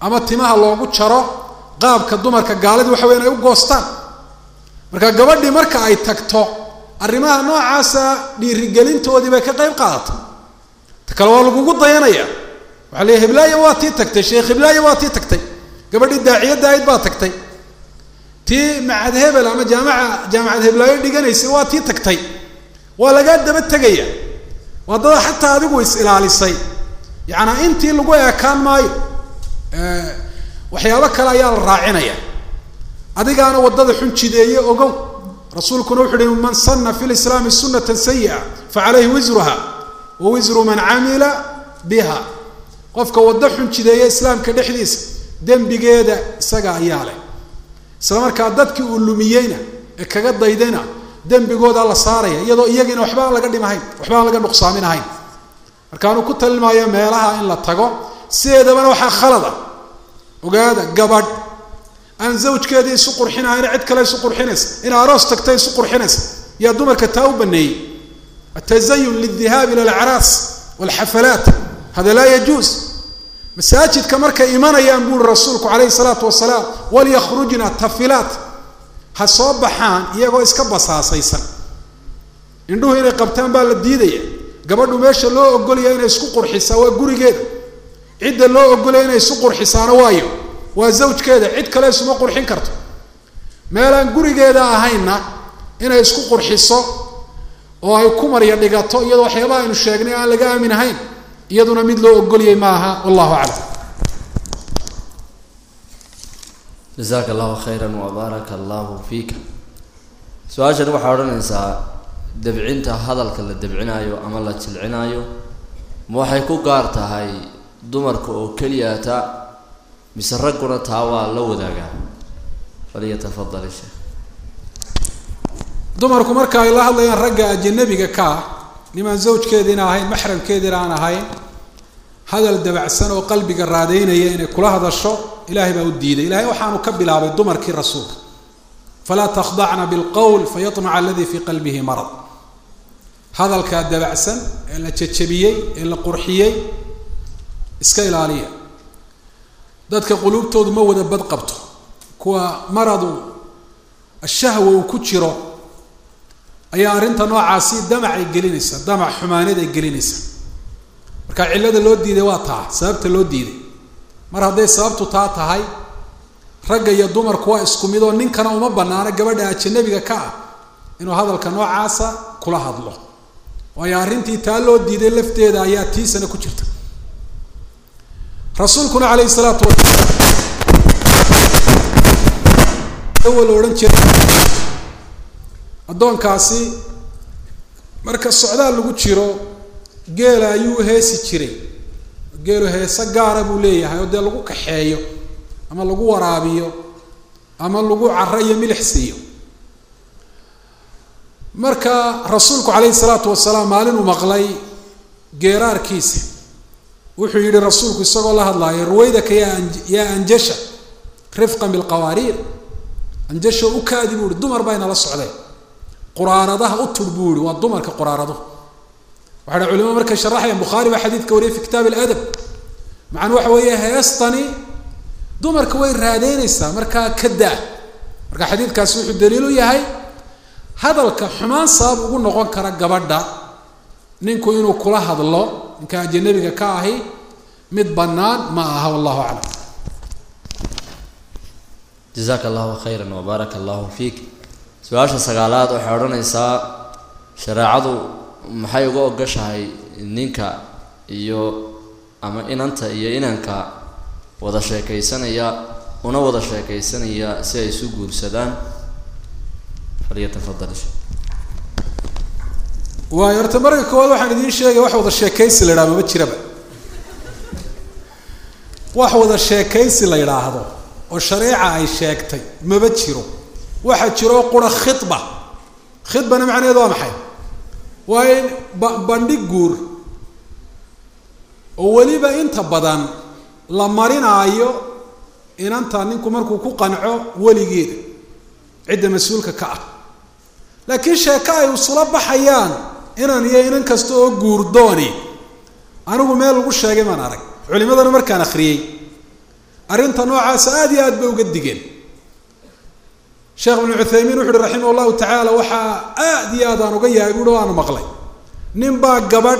ama timaha loogu jaro qaabka dumarka gaalida waxa wey inay u goostaan marka gabadhii marka ay tagto arrimaha noocaasa dhiirigelintoodii bay ka qayb qaadatay ta kale waa lagugu dayanaya waxaa leeya hiblaayo waa tii tagtay sheekh hiblaayo waa tii tagtay gabadhii daaciyadda ayd baa tagtay tii macad hebel ama jaamaca jaamacad heblaayo dhiganaysay waa tii tagtay waa lagaa daba tegaya waa dada xataa adigu is ilaalisay yacanaa intii lagu eekaan maayo waxyaabo kale ayaa la raacinaya adigaana waddada xun jideeye ogow rasuulkuna wuxu uhi man sana fi lislaami sunata sayi'a facalayhi wisruha wa wisru man camila biha qofka waddo xun jideeye islaamka dhexdiisa dembigeeda isaga ayaa leh isla markaa dadkii uu lumiyeyna ee kaga daydayna dembigooda la saaraya iyadoo iyagiina waxba aan laga dhimahayn waxba aan laga nuqsaaminahayn markaanuu ku talimaayo meelaha in la tago sideedabana waxaa khalada ogaada gabadh aan zawjkeedii isu qurxinahayn cid kale isu qurxinaysa in aroos tagta isu qurxinaysa yaa dumarka taa u baneeyey atazayun lildihaabi ila alacraas walxafalaat hada laa yajuus masaajidka markay imanayaan buuri rasuulku calayhi salaatu wasalaam walyakrujna tafilaat ha soo baxaan iyagoo iska basaasaysan indhuhu inay qabtaan baa la diidaya gabadhu meesha loo ogolaya inay isku qurxisaa waa gurigeeda cidda loo ogolaya inay isu qurxisaana waayo waa zawjkeeda cid kale isuma qurxin karto meelaan gurigeeda ahaynna inay isku qurxiso oo ay ku marya dhigato iyadoo waxyaabaha aynu sheegnay aan laga aamin ahayn iyaduna mid loo ogolyay maaha wallahu aclam jasaaka allahu khayra wabaaraka allahu fiika su-aashani waxaa odhanaysaa debcinta hadalka la debcinaayo ama la jilcinaayo ma waxay ku gaar tahay dumarka oo keliyata mise ragguna taa waa la wadaagaa falyatafadal sheekh dumarku marka ay la hadlayaan ragga ajanabiga ka ah nimaan zawjkeediina ahayn maxramkeediina aan ahayn hadal dabacsan oo qalbiga raadeynaya inay kula hadasho ilahay baa u diiday ilahay waxaanu ka bilaabay dumarkii rasuulka falaa takhdacna bilqowl fayamaca aladii fii qalbihi marad hadalkaa dabacsan ee la jajabiyey ee la qurxiyey iska ilaaliya dadka quluubtoodu ma wada bad qabto kuwa maradu ashahwa uu ku jiro ayaa arrinta noocaasi damac ay gelinaysa damac xumaaneed ay gelinaysa marka cillada loo diiday waa taa sababta loo diiday mar hadday sababtu taa tahay ragga iyo dumarku waa isku mid oo ninkana uma banaano gabadha ajanabiga ka ah inuu hadalka noocaasa kula hadlo waayo arrintii taa loo diiday lafteeda ayaa tiisana ku jirta rasuulkuna calayhi salaatu wasalaam la odhan jiray addoonkaasi marka socdaal lagu jiro geela ayuu heesi jiray geelu heese gaara buu leeyahay oo dee lagu kaxeeyo ama lagu waraabiyo ama lagu caro iyo milix siiyo marka rasuulku calayhi salaatu wasalaam maalin uu maqlay geeraarkiisa wuxuu yihi rasuulku isagoo la hadlaayo ruwaydaka yaa yaa anjasha rifqan bilqawaariir anjasho u kaadi buu ihi dumar baa inala socdeen quraaradaha u tur buu yihi waa dumarka quraarado waxa dha culimadu markay sharaxayaan bukhaari baa xadiidka wariyay fi kitaab aladab macana waxa weeye heestani dumarka way raadeynaysaa markaa ka daa marka xadiidkaasi wuxuu daliil u yahay hadalka xumaan sabab ugu noqon kara gabadha ninku inuu kula hadlo ninka ajanabiga ka ahi mid bannaan ma aha wallahu aclam jasaaka allahu khayra wabaaraka allahu fiik su-aasha sagaalaad waxay odhanaysaa shareecadu maxay uga ogashahay ninka iyo ama inanta iyo inanka wada sheekaysanaya una wada sheekaysanaya si ay isu guursadaan falyatafadal waayo horta marka koowaad waxaan idiin sheegay wax wada sheekaysi la yidhaha mama jiraba wax wada sheekaysi la yidhaahdo oo shareeca ay sheegtay maba jiro waxaa jiro qura khidba khidbana macnaheedu waa maxay waa in ba bandhig guur oo weliba inta badan la marinaayo inanta ninku markuu ku qanco weligeeda cidda mas-uulka ka ah laakiin sheeko ay isula baxayaan inan iyo inan kasta oo guurdooni anigu meel lagu sheegay maan arag culimadana markaan akhriyey arrinta noocaasa aada iyo aad bay uga digeen sheekh ibnu cuthaymiin wuxu uhi raximah llahu tacaala waxaa aad iyo aad aan uga yahay buuhi o aanu maqlay nin baa gabadh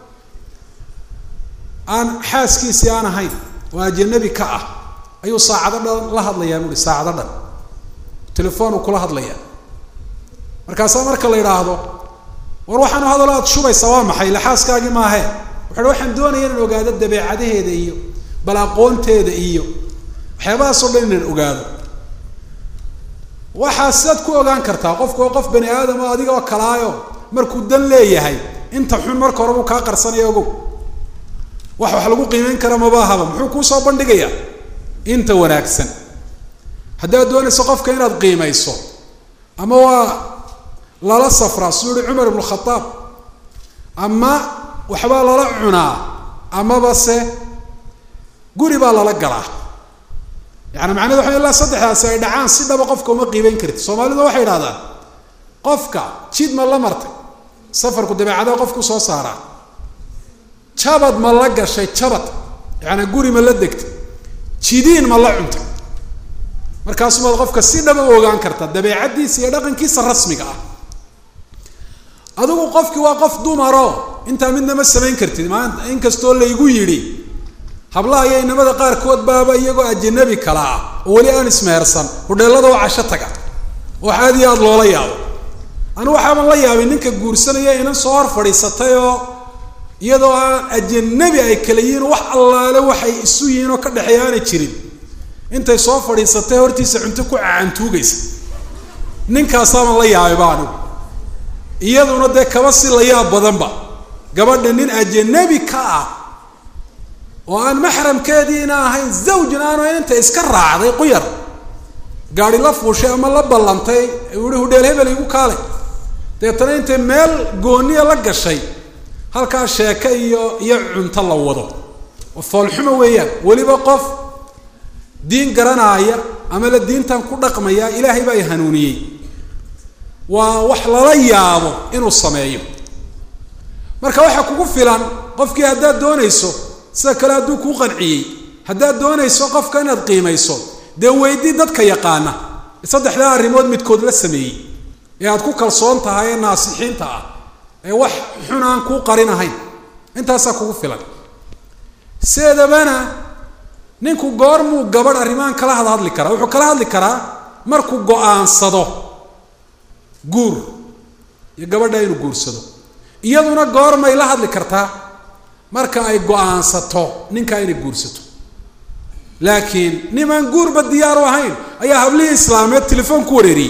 aan xaaskiisii aan ahayn oo ajanabi ka ah ayuu saacado dhan la hadlayaa buuhi saacado dhan telefoonuu kula hadlayaa markaasaa marka la yidhaahdo war waxaanu hadalo aad shubaysa waa maxay ila xaaskaagii maahee wuxu waxaan doonaya inaan ogaado dabeecadaheeda iyo bal aqoonteeda iyo waxyaabahaasoo dhan inaan ogaado waxaa sidaad ku ogaan kartaa qofku waa qof bani aadam oo adiga oo kalaayo markuu dan leeyahay inta xun marka hore buu kaa qarsanaya ogow wax wax lagu qiimeyn kara mabaahaba muxuu kuusoo bandhigayaa inta wanaagsan haddaad doonayso qofka inaad qiimayso ama waa lala safraa suu yihi cumar ibnu khadaab ama waxbaa lala cunaa amaba se guri baa lala galaa yaani macnahedu waxa ilaa saddexdaasi ay dhacaan si dhaba qofka uma qiibeyn karti soomaalidu waxay idhahdaan qofka jid ma la martay safarku dabeecadaha qofku soo saaraa jabad ma la gashay jabad yaani guri ma la degtay jidiin ma la cuntay markaasumaad qofka si dhaba u ogaan karta dabeecaddiisa iyo dhaqankiisa rasmiga ah adigu qofkii waa qof dumaro intaa midna ma samayn kartid maanta inkastoo laygu yidhi hablaha iyo inamada qaarkood baaba iyagoo ajanabi kala ah oo weli aan ismehersan hudheellada oo casho taga wax aad iyo aada loola yaabo anu waxaaban la yaabay ninka guursanaya inan soo hor fadhiisatay oo iyadoo aan ajanabi ay kala yihiin wax allaale waxay isu yihiin oo ka dhexeeya aanay jirin intay soo fadhiisatay hortiisa cunto ku cacantuugaysa ninkaasaaban la yaabayba anigu iyaduna dee kaba si la yaab badanba gabadha nin ajanabi ka ah oo aan maxramkeediina ahayn zawjin aanu inta iska raacday quyar gaari la fuushay ama la ballantay uhi hudheel hebel igu kaale deetana intay meel gooniya la gashay halkaa sheeke iyo iyo cunto la wado oo foolxumo weeyaan weliba qof diin garanaaya ama la diintan ku dhaqmaya ilaahay baa i hanuuniyey waa wax lala yaabo inuu sameeyo marka waxaa kugu filan qofkii haddaad doonayso sida kale hadduu kuu qanciyey haddaad doonayso qofka inaad qiimayso dee weydii dadka yaqaana saddexdaa arrimood midkood la sameeyey ee aad ku kalsoon tahay ee naasixiinta ah ee wax xun aan kuu qarin ahayn intaasaa kugu filan seedabana ninku goormuu gabadh arrimahan kala had hadli karaa wuxuu kala hadli karaa markuu go-aansado guur iyo gabadha inuu guursado iyaduna goormay la hadli kartaa marka ay go-aansato ninkaa inay guursato laakiin nimaan guurba diyaaru ahayn ayaa hablihii islaameed telefoon ku wareeriyey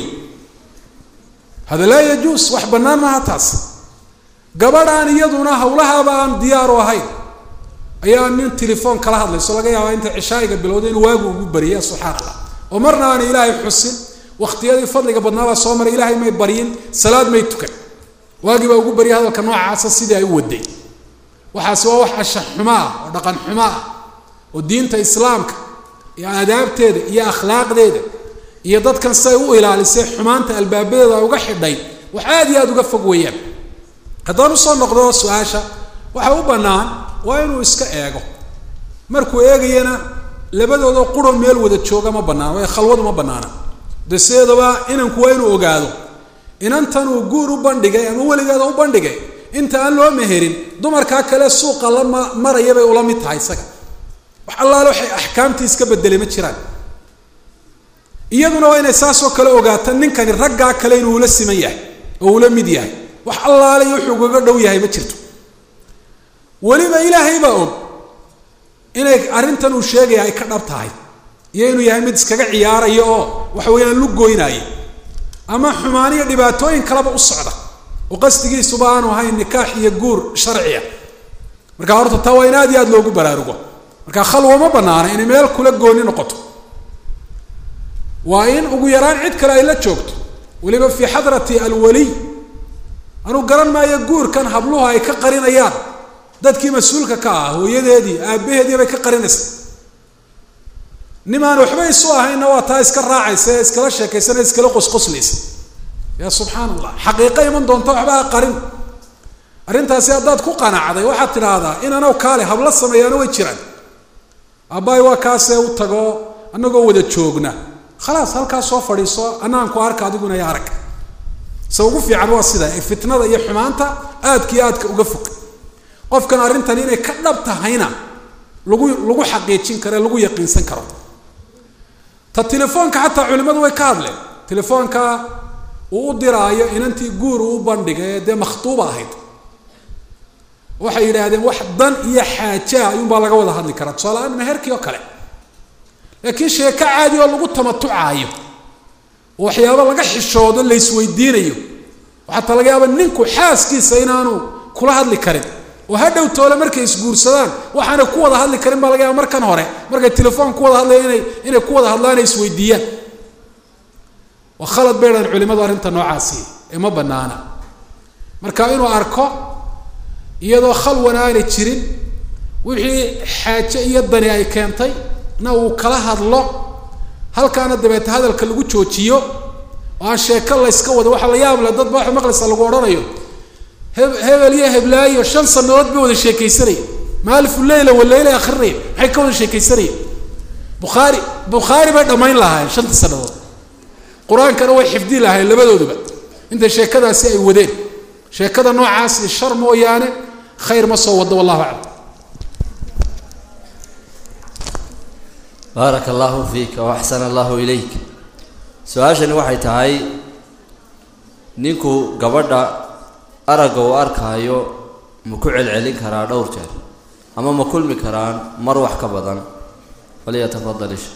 hada laa yajuus wax bannaan maaha taas gabadh aan iyaduna hawlahaaba aan diyaaru ahayn ayaa nin telefoon kala hadlayso laga yaabaa inta cishaayiga bilowda inuu waagu ugu bariyay subxaan allah oo marna aanay ilaahay xusin waktiyadii fadliga badnaabaa soo maray ilaahay may baryin salaad may tukan waagii baa ugu baryay hadalka noocaasa sidii ay u waday waxaasi waa wax ashax xumo ah oo dhaqan xumo ah oo diinta islaamka iyo aadaabteeda iyo akhlaaqdeeda iyo dadkan siday u ilaalisay xumaanta albaabadeeda uga xidhay wax aada iyo aada uga fog weeyaan haddaan usoo noqdo su-aasha waxa u bannaan waa inuu iska eego markuu eegayana labadoodoo quro meel wada jooga ma banaana waayo khalwadu ma banaana de sideedaba inanku waa inuu ogaado inantan uu guur u bandhigay ama weligeeda u bandhigay inta aan loo meherin dumarkaa kale suuqa la ma maraya bay ula mid tahay isaga wax allaale waxay axkaamtii iska bedelay ma jiraan iyaduna waa inay saasoo kale ogaata ninkani raggaa kale inuu ula siman yahay oo ula mid yahay wax allaale iyo wuxuu kaga dhow yahay ma jirto weliba ilaahay baa og inay arrintan uu sheegaya ay ka dhab tahay iyo inuu yahay mid iskaga ciyaaraya oo waxa weeyaan lu goynaya ama xumaan iyo dhibaatooyin kaleba u socda oo qasdigiisuba aanu ahayn nikaax iyo guur sharciya marka horta taa waa in aad iyo aad loogu baraarugo marka khalwa ma banaana inay meel kula gooni noqoto waa in ugu yaraan cid kale ay la joogto weliba fii xadrati alwaliy anuu garan maayo guurkan habluhu ay ka qarinayaan dadkii mas-uulka ka ah hooyadeedii aabbaheedii bay ka qarinaysa nimaan waxba isu ahayna waa taa iska raacaysa ee iskala sheekaysana iskala qosqoslaysa ya subxaan allah xaqiiqa iman doonta waxba ha qarin arrintaasi haddaad ku qanacday waxaad tidhaahdaa in anaw kaale habla sameeyaana way jiraan aabbahay waa kaasee u tago annagoo wada joogna khalaas halkaas soo fadhiiso annaan ku arka adiguna ya arag se ugu fiican waa sida ee fitnada iyo xumaanta aadka iyo aadka uga fog qofkan arrintan inay ka dhab tahayna lagu lagu xaqiijin karo ee lagu yaqiinsan karo ta telefoonka xataa culimmadu way ka hadleen telefoonka uu u diraayo inantii guur uu u bandhigay ee dee makhtuuba ahayd waxay yidhaahdeen wax dan iyo xaajaa ayuunbaa laga wada hadli karaa tusaale-aan meherkii oo kale laakiin sheeko caadi oo lagu tamatucaayo oo waxyaaba laga xishoodo la isweydiinayo oo xataa laga yaaba ninku xaaskiisa inaanu kula hadli karin oo ha dhow toole markay isguursadaan waxaanay ku wada hadli karin baa laga yaaba markan hore markay telefoon ku wada hadlaya inay inay ku wada hadlaan ay isweydiiyaan waa khalad bay dhahan culimadu arrinta noocaasi ee ma banaana marka inuu arko iyadoo khalwana aanay jirin wixii xaaje iyo dani ay keentay na uu kala hadlo halkaana dabeete hadalka lagu joojiyo oo aan sheeko layska wado waxaa la yaab le dad ba waxa maqlaysa lagu odhanayo he hebel iyo heblaayo shan sanadood bay wada sheekaysanaya maalifu leyla waleyla akrinaya maxay ka wada sheekaysanaya bukhaari bukhaari bay dhammayn lahaayeen shanta sanadood qur-aankana way xifdi lahaayeen labadooduba inta sheekadaasi ay wadeen sheekada noocaasi shar mooyaane khayr ma soo wado wallahu aclam baaraka allahu fiika waaxsana allahu ilayk su-aashani waxay tahay ninku gabadha aragga uu arkaayo ma ku celcelin karaa dhowr jeer ama ma kulmi karaan mar wax ka badan falyatafadal ish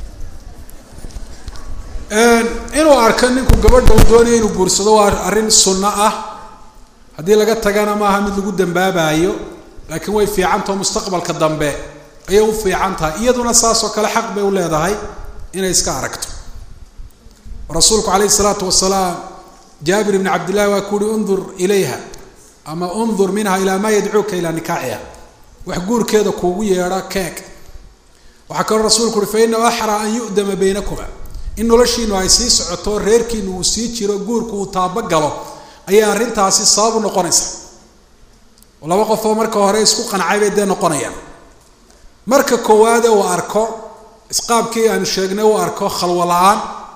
inuu arko ninku gabadha uu doonayo inuu guursado waa arrin sunno ah haddii laga tagana maaha mid lagu dambaabayo laakiin way fiicantao mustaqbalka dambe ayay u fiican tahay iyaduna saasoo kale xaq bay u leedahay inay iska aragto rasuulku calayhi isalaatu wasalaam jaabir ibni cabdillahi waa ku uhi undur ilayha ama undur minha ilaa maa yadcuuka ilaa nikaaxiha wax guurkeeda kuugu yeedha keeg waxaa kaloo rasuulku uhi fa inahu axraa an yu'dama baynakuma in noloshiinu ay sii socoto reerkiinu uu sii jiro guurku uu taabagalo ayay arrintaasi sabab u noqonaysa oo laba qofoo marka hore isku qancay bay dee noqonayaan marka koowaade uu arko isqaabkii aanu sheegnay uu arko khalwo la-aan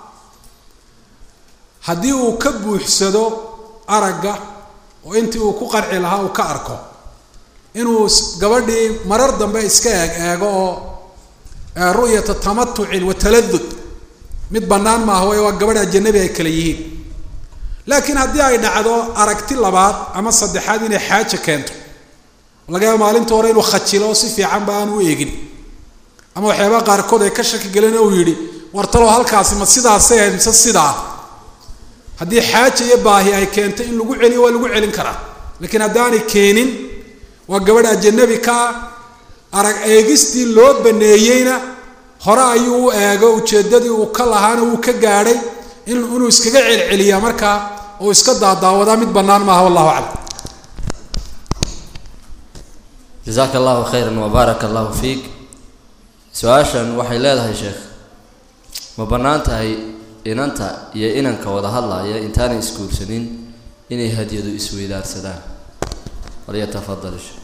haddii uu ka buuxsado aragga oo intii uu ku qanci lahaa uu ka arko inuu gabadhii marar dambe iska eeg eego oo ru'yata tamatucin wa taladud mid bannaan maaha way waa gabadh ajanabi ay kale yihiin laakiin haddii ay dhacdo aragti labaad ama saddexaad inay xaaja keento laga yaaba maalinta hore inuu khajilo oo si fiicanba aan u eegin ama waxyaabaha qaarkood ay ka shaki galeen uu yidhi wartalow halkaasi ma sidaasay ahayd mise sidaa haddii xaaja iyo baahi ay keento in lagu celiyo waa lagu celin karaa laakiin haddaanay keenin waa gabadh ajanabi ka ah arag eegistii loo baneeyeyna hore ayuu u eego ujeeddadii uu ka lahaana wuu ka gaadhay in inuu iskaga celceliyaa markaa oo iska daadaawadaa mid bannaan maaha wallahu aclam jasaaka allahu khayran wabaaraka allahu fiik su-aashan waxay leedahay sheekh ma bannaan tahay inanta iyo inanka wada hadlaaya intaanay isguursanin inay hadyadu isweydaarsadaan walyatafadal ish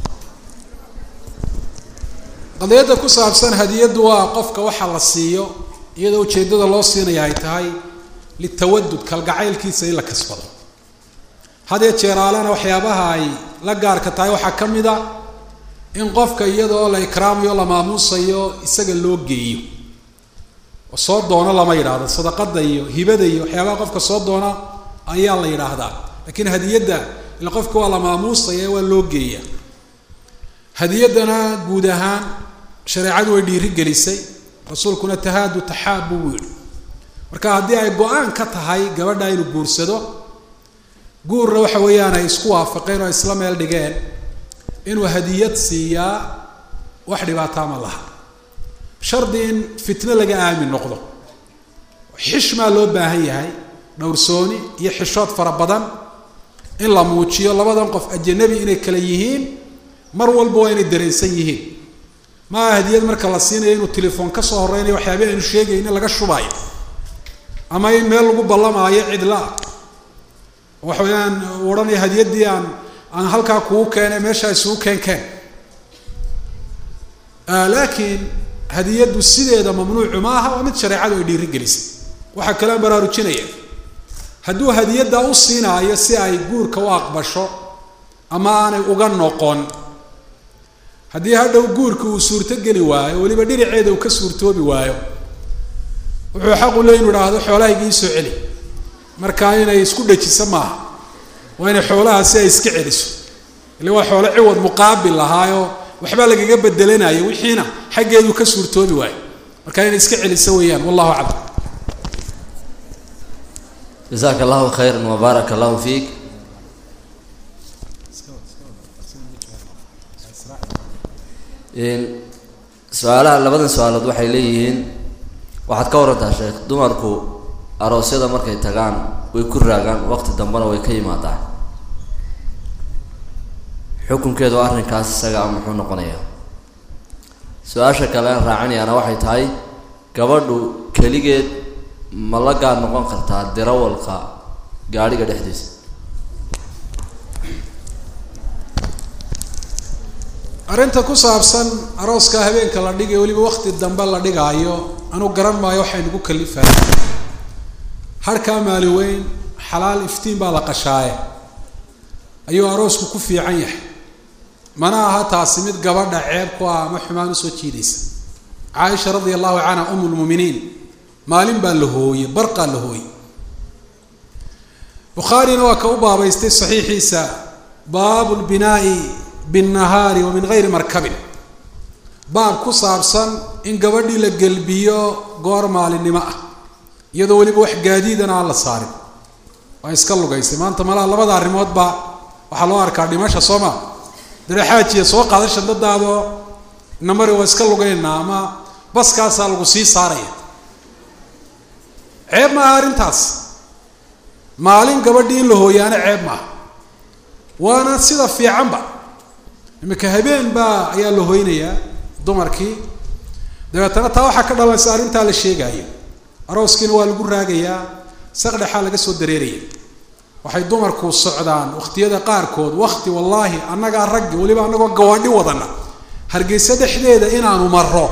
qadiyadda ku saabsan hadiyaddu waa qofka waxa la siiyo iyadoo ujeeddada loo siinaya ay tahay litawadud kalgacaylkiisa in la kasbado hadee jeeraalena waxyaabaha ay la gaarka tahay waxaa ka mid a in qofka iyadoo la ikraamayo la maamuusayo isaga loo geeyo oo soo doono lama yidhaahdo sadaqada iyo hibada iyo waxyaabaha qofka soo doona ayaa la yidhaahdaa laakiin hadiyadda ila qofka waa la maamuusaya waa loo geeya hadiyaddana guud ahaan shareecadu way dhiiri gelisay rasuulkuna tahaadu taxaabu buu yihi marka haddii ay go-aan ka tahay gabadha inuu guursado guurna waxa weeyaan ay isku waafaqeen oo ay isla meel dhigeen inuu hadiyad siiyaa wax dhibaataa ma laha shardi in fitno laga aamin noqdo xishmaa loo baahan yahay dhowrsooni iyo xishood fara badan in la muujiyo labadan qof ajanabi inay kale yihiin mar walba waa inay dareensan yihiin maaha hadiyad marka la siinayo inuu telefoon ka soo horeynayo waxyaabii aynu sheegayna laga shubaayo ama in meel lagu ballamaayo cidlaa waxa weeyaan uu odhanaya hadiyaddii aan aan halkaa kugu keenay meeshaa isugu keen keen laakiin hadiyaddu sideeda mamnuucu maaha waa mid shareecadu ay dhiirigelisay waxaa kale aan baraarujinaya hadduu hadiyaddaa u siinaayo si ay guurka u aqbasho ama aanay uga noqon haddii hadhow guurka uu suurtogeli waayo weliba dhinaceeda uu ka suurtoobi waayo wuxuu xaqu le inu idhaahdo xoolahayga ii soo celi markaa inay isku dhajiso maaha waa inay xoolaha si ay iska celiso ile waa xoolo ciwad muqaabil lahaayo waxbaa lagaga bedelanayo wixiina xaggeedu ka suurtoobi waayo marka inay iska celiso weeyaan wallahu aclam jasaaka allahu khayra wabaaraka allahu fiik su-aalaha labadan su-aalood waxay leeyihiin waxaad ka warantaa sheekh dumarku aroosyada markay tagaan way ku raagaan waqti dambena way ka yimaadaan xukunkeedu arrinkaas isaga muxuu noqonayaa su-aasha kale aan raacinayaana waxay tahay gabadhu keligeed ma la gaar noqon kartaa dirawalka gaadhiga dhexdiisa arrinta ku saabsan arooska habeenka la dhigay weliba wakti dambe la dhigaayo anuu garan maayo waxay nagu kalifaya harkaa maali weyn xalaal iftiin baa la qashaaye ayuu aroosku ku fiican yahay mana aha taasi mid gabadha ceeb ku ah ama xumaan usoo jiidaysa caaisha radia allahu canha um lmuminiin maalin baa la hooye barqaa la hooye bukhaarina waa ka u baabaystay saxiixiisa baabu lbinaai binnahaari wa min gayri markabin baab ku saabsan in gabadhii la gelbiyo goor maalinimo ah iyadoo weliba wax gaadiidana aan la saarin waa iska lugaysay maanta malaha labada arrimoodba waxaa loo arkaa dhimasha soo maa daraxaajiya soo qaada shandadaadoo namari waa iska lugaynaa ama baskaasaa lagu sii saaraya ceeb maaha arrintaas maalin gabadhii in la hooyaana ceeb maaha waana sida fiicanba iminka habeen baa ayaa la hoynayaa dumarkii dabeetana taa waxaa ka dhalanaysa arrintaa la sheegaayo arooskiina waa lagu raagayaa saqdhexaa laga soo dareeraya waxay dumarku socdaan waqtiyada qaarkood wakti wallaahi annagaa raggi weliba annagoo gawaadhi wadana hargeysa dhexdeeda inaanu maro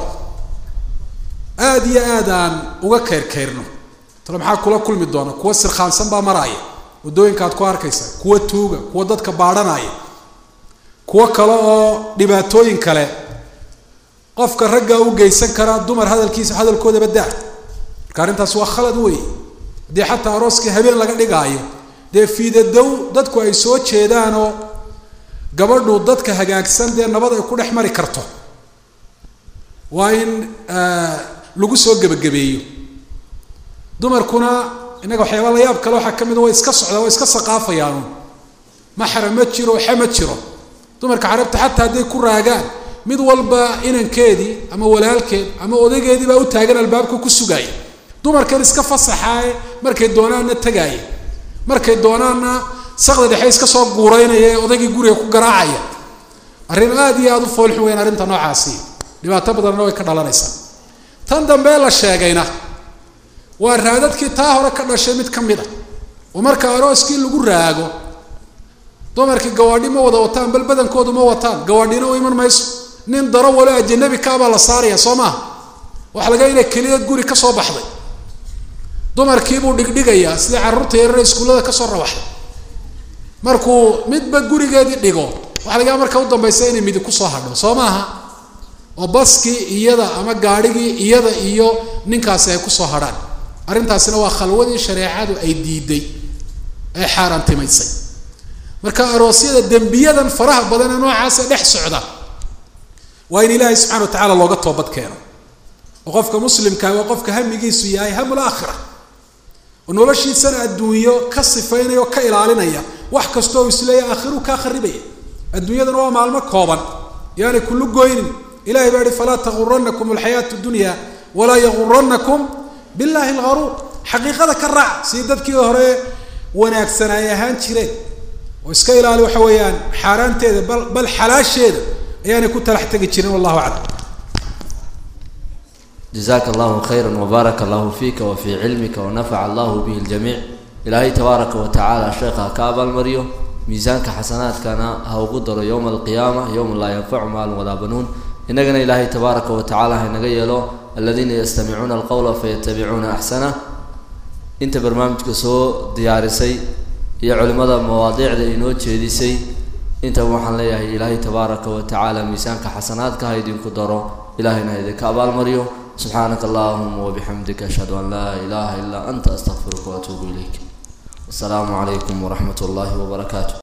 aada iyo aad aan uga keyrkeyrno tale maxaa kula kulmi doona kuwa sirkhaansan baa maraaya waddooyinkaad ku arkaysa kuwa tuuga kuwa dadka baadhanaya kuwo kale oo dhibaatooyin kale qofka raggaa u geysan karaa dumar hadalkiisa hadalkoodaba daa marka arrintaas waa khalad weeye haddii xataa arooskii habeen laga dhigaayo dee fiidadow dadku ay soo jeedaanoo gabadhu dadka hagaagsan dee nabad ay ku dhex mari karto waa in lagu soo gebagabeeyo dumarkuna innaga waxyaaba la yaab kale waxaa ka mid a way iska socdaa way iska saqaafayaanu maxram ma jiro xe ma jiro dumarka carabta xataa hadday ku raagaan mid walba inankeedii ama walaalkeed ama odaygeedii baa u taagan albaabka ku sugaaya dumarkan iska fasaxaaye markay doonaanna tagaaya markay doonaanna saqda dhexe iska soo guuraynaya ee odaygii guriga ku garaacaya arrin aada iyo aada u foolxun weyn arrinta noocaasi dhibaato badanna way ka dhalanaysaa tan dambe la sheegayna waa raadadkii taa hore ka dhashay mid ka mid a oo marka arooskii lagu raago dumarkii gawaadhi ma wada wataan bal badankoodu ma wataan gawaadhina u iman mayso nin daro walo ajanabi kaabaa la saaraya soo maha waxa laga inay keliyad guri ka soo baxday dumarkiibuu dhigdhigayaa sidii carruurta yarare iskuullada kasoo rawaxday markuu midba gurigeedii dhigo waxa laga marka u dambaysa inay midi kusoo hadho soo maaha oo baskii iyada ama gaadhigii iyada iyo ninkaasi ay kusoo hadhaan arrintaasina waa khalwadii shareecadu ay diiday ee xaaraantimaysay marka aroosyada dembiyadan faraha badan ee noocaasa dhex socda waa in ilaahay subxana wa tacaala looga toobad keeno oo qofka muslimkaa waa qofka hamigiisu yahay hamul aakhira oo noloshiisana adduunyo ka sifaynaya oo ka ilaalinaya wax kastoo isleeya aakhiru kaa kharibaya adduunyadana waa maalmo kooban yaanay kullu goynin ilahay baa ihi falaa taguranakum alxayaatu dunya walaa yaguranakum billahi algaruur xaqiiqada ka raac sidii dadkii hore wanaagsan ay ahaan jireen oo iska ilaali waxa weeyaan xaaraanteeda bal bal xalaasheeda ayaanay ku talax tegi jirin wallahu aclam jazaaka allahu khayra wbaaraka allahu fiika wa fii cilmika wanafaca allahu bihi ljamiic ilaahay tabaaraka wa tacaala sheekha ha ka abaalmariyo miisaanka xasanaadkana ha ugu daro yowma alqiyaama yowma laa yanfacu maalun walaa banuun innagana ilaahay tabaaraka wa tacaala haynaga yeelo aladiina yastamicuuna alqowla fayatabicuuna axsanah inta barnaamijka soo diyaarisay iyo culimmada mawaadiicda inoo jeedisay intaba waxaan leeyahay ilaahay tabaaraka wa tacaala miisaanka xasanaadka ha idinku daro ilahayna ha idinka abaalmariyo subxaanaka allahuma wabixamdika ashhadu an laa ilaha ilaa anta astaqfiruka waatuubu ilayk wasalaamu calaykum waraxmat ullaahi wabarakaatu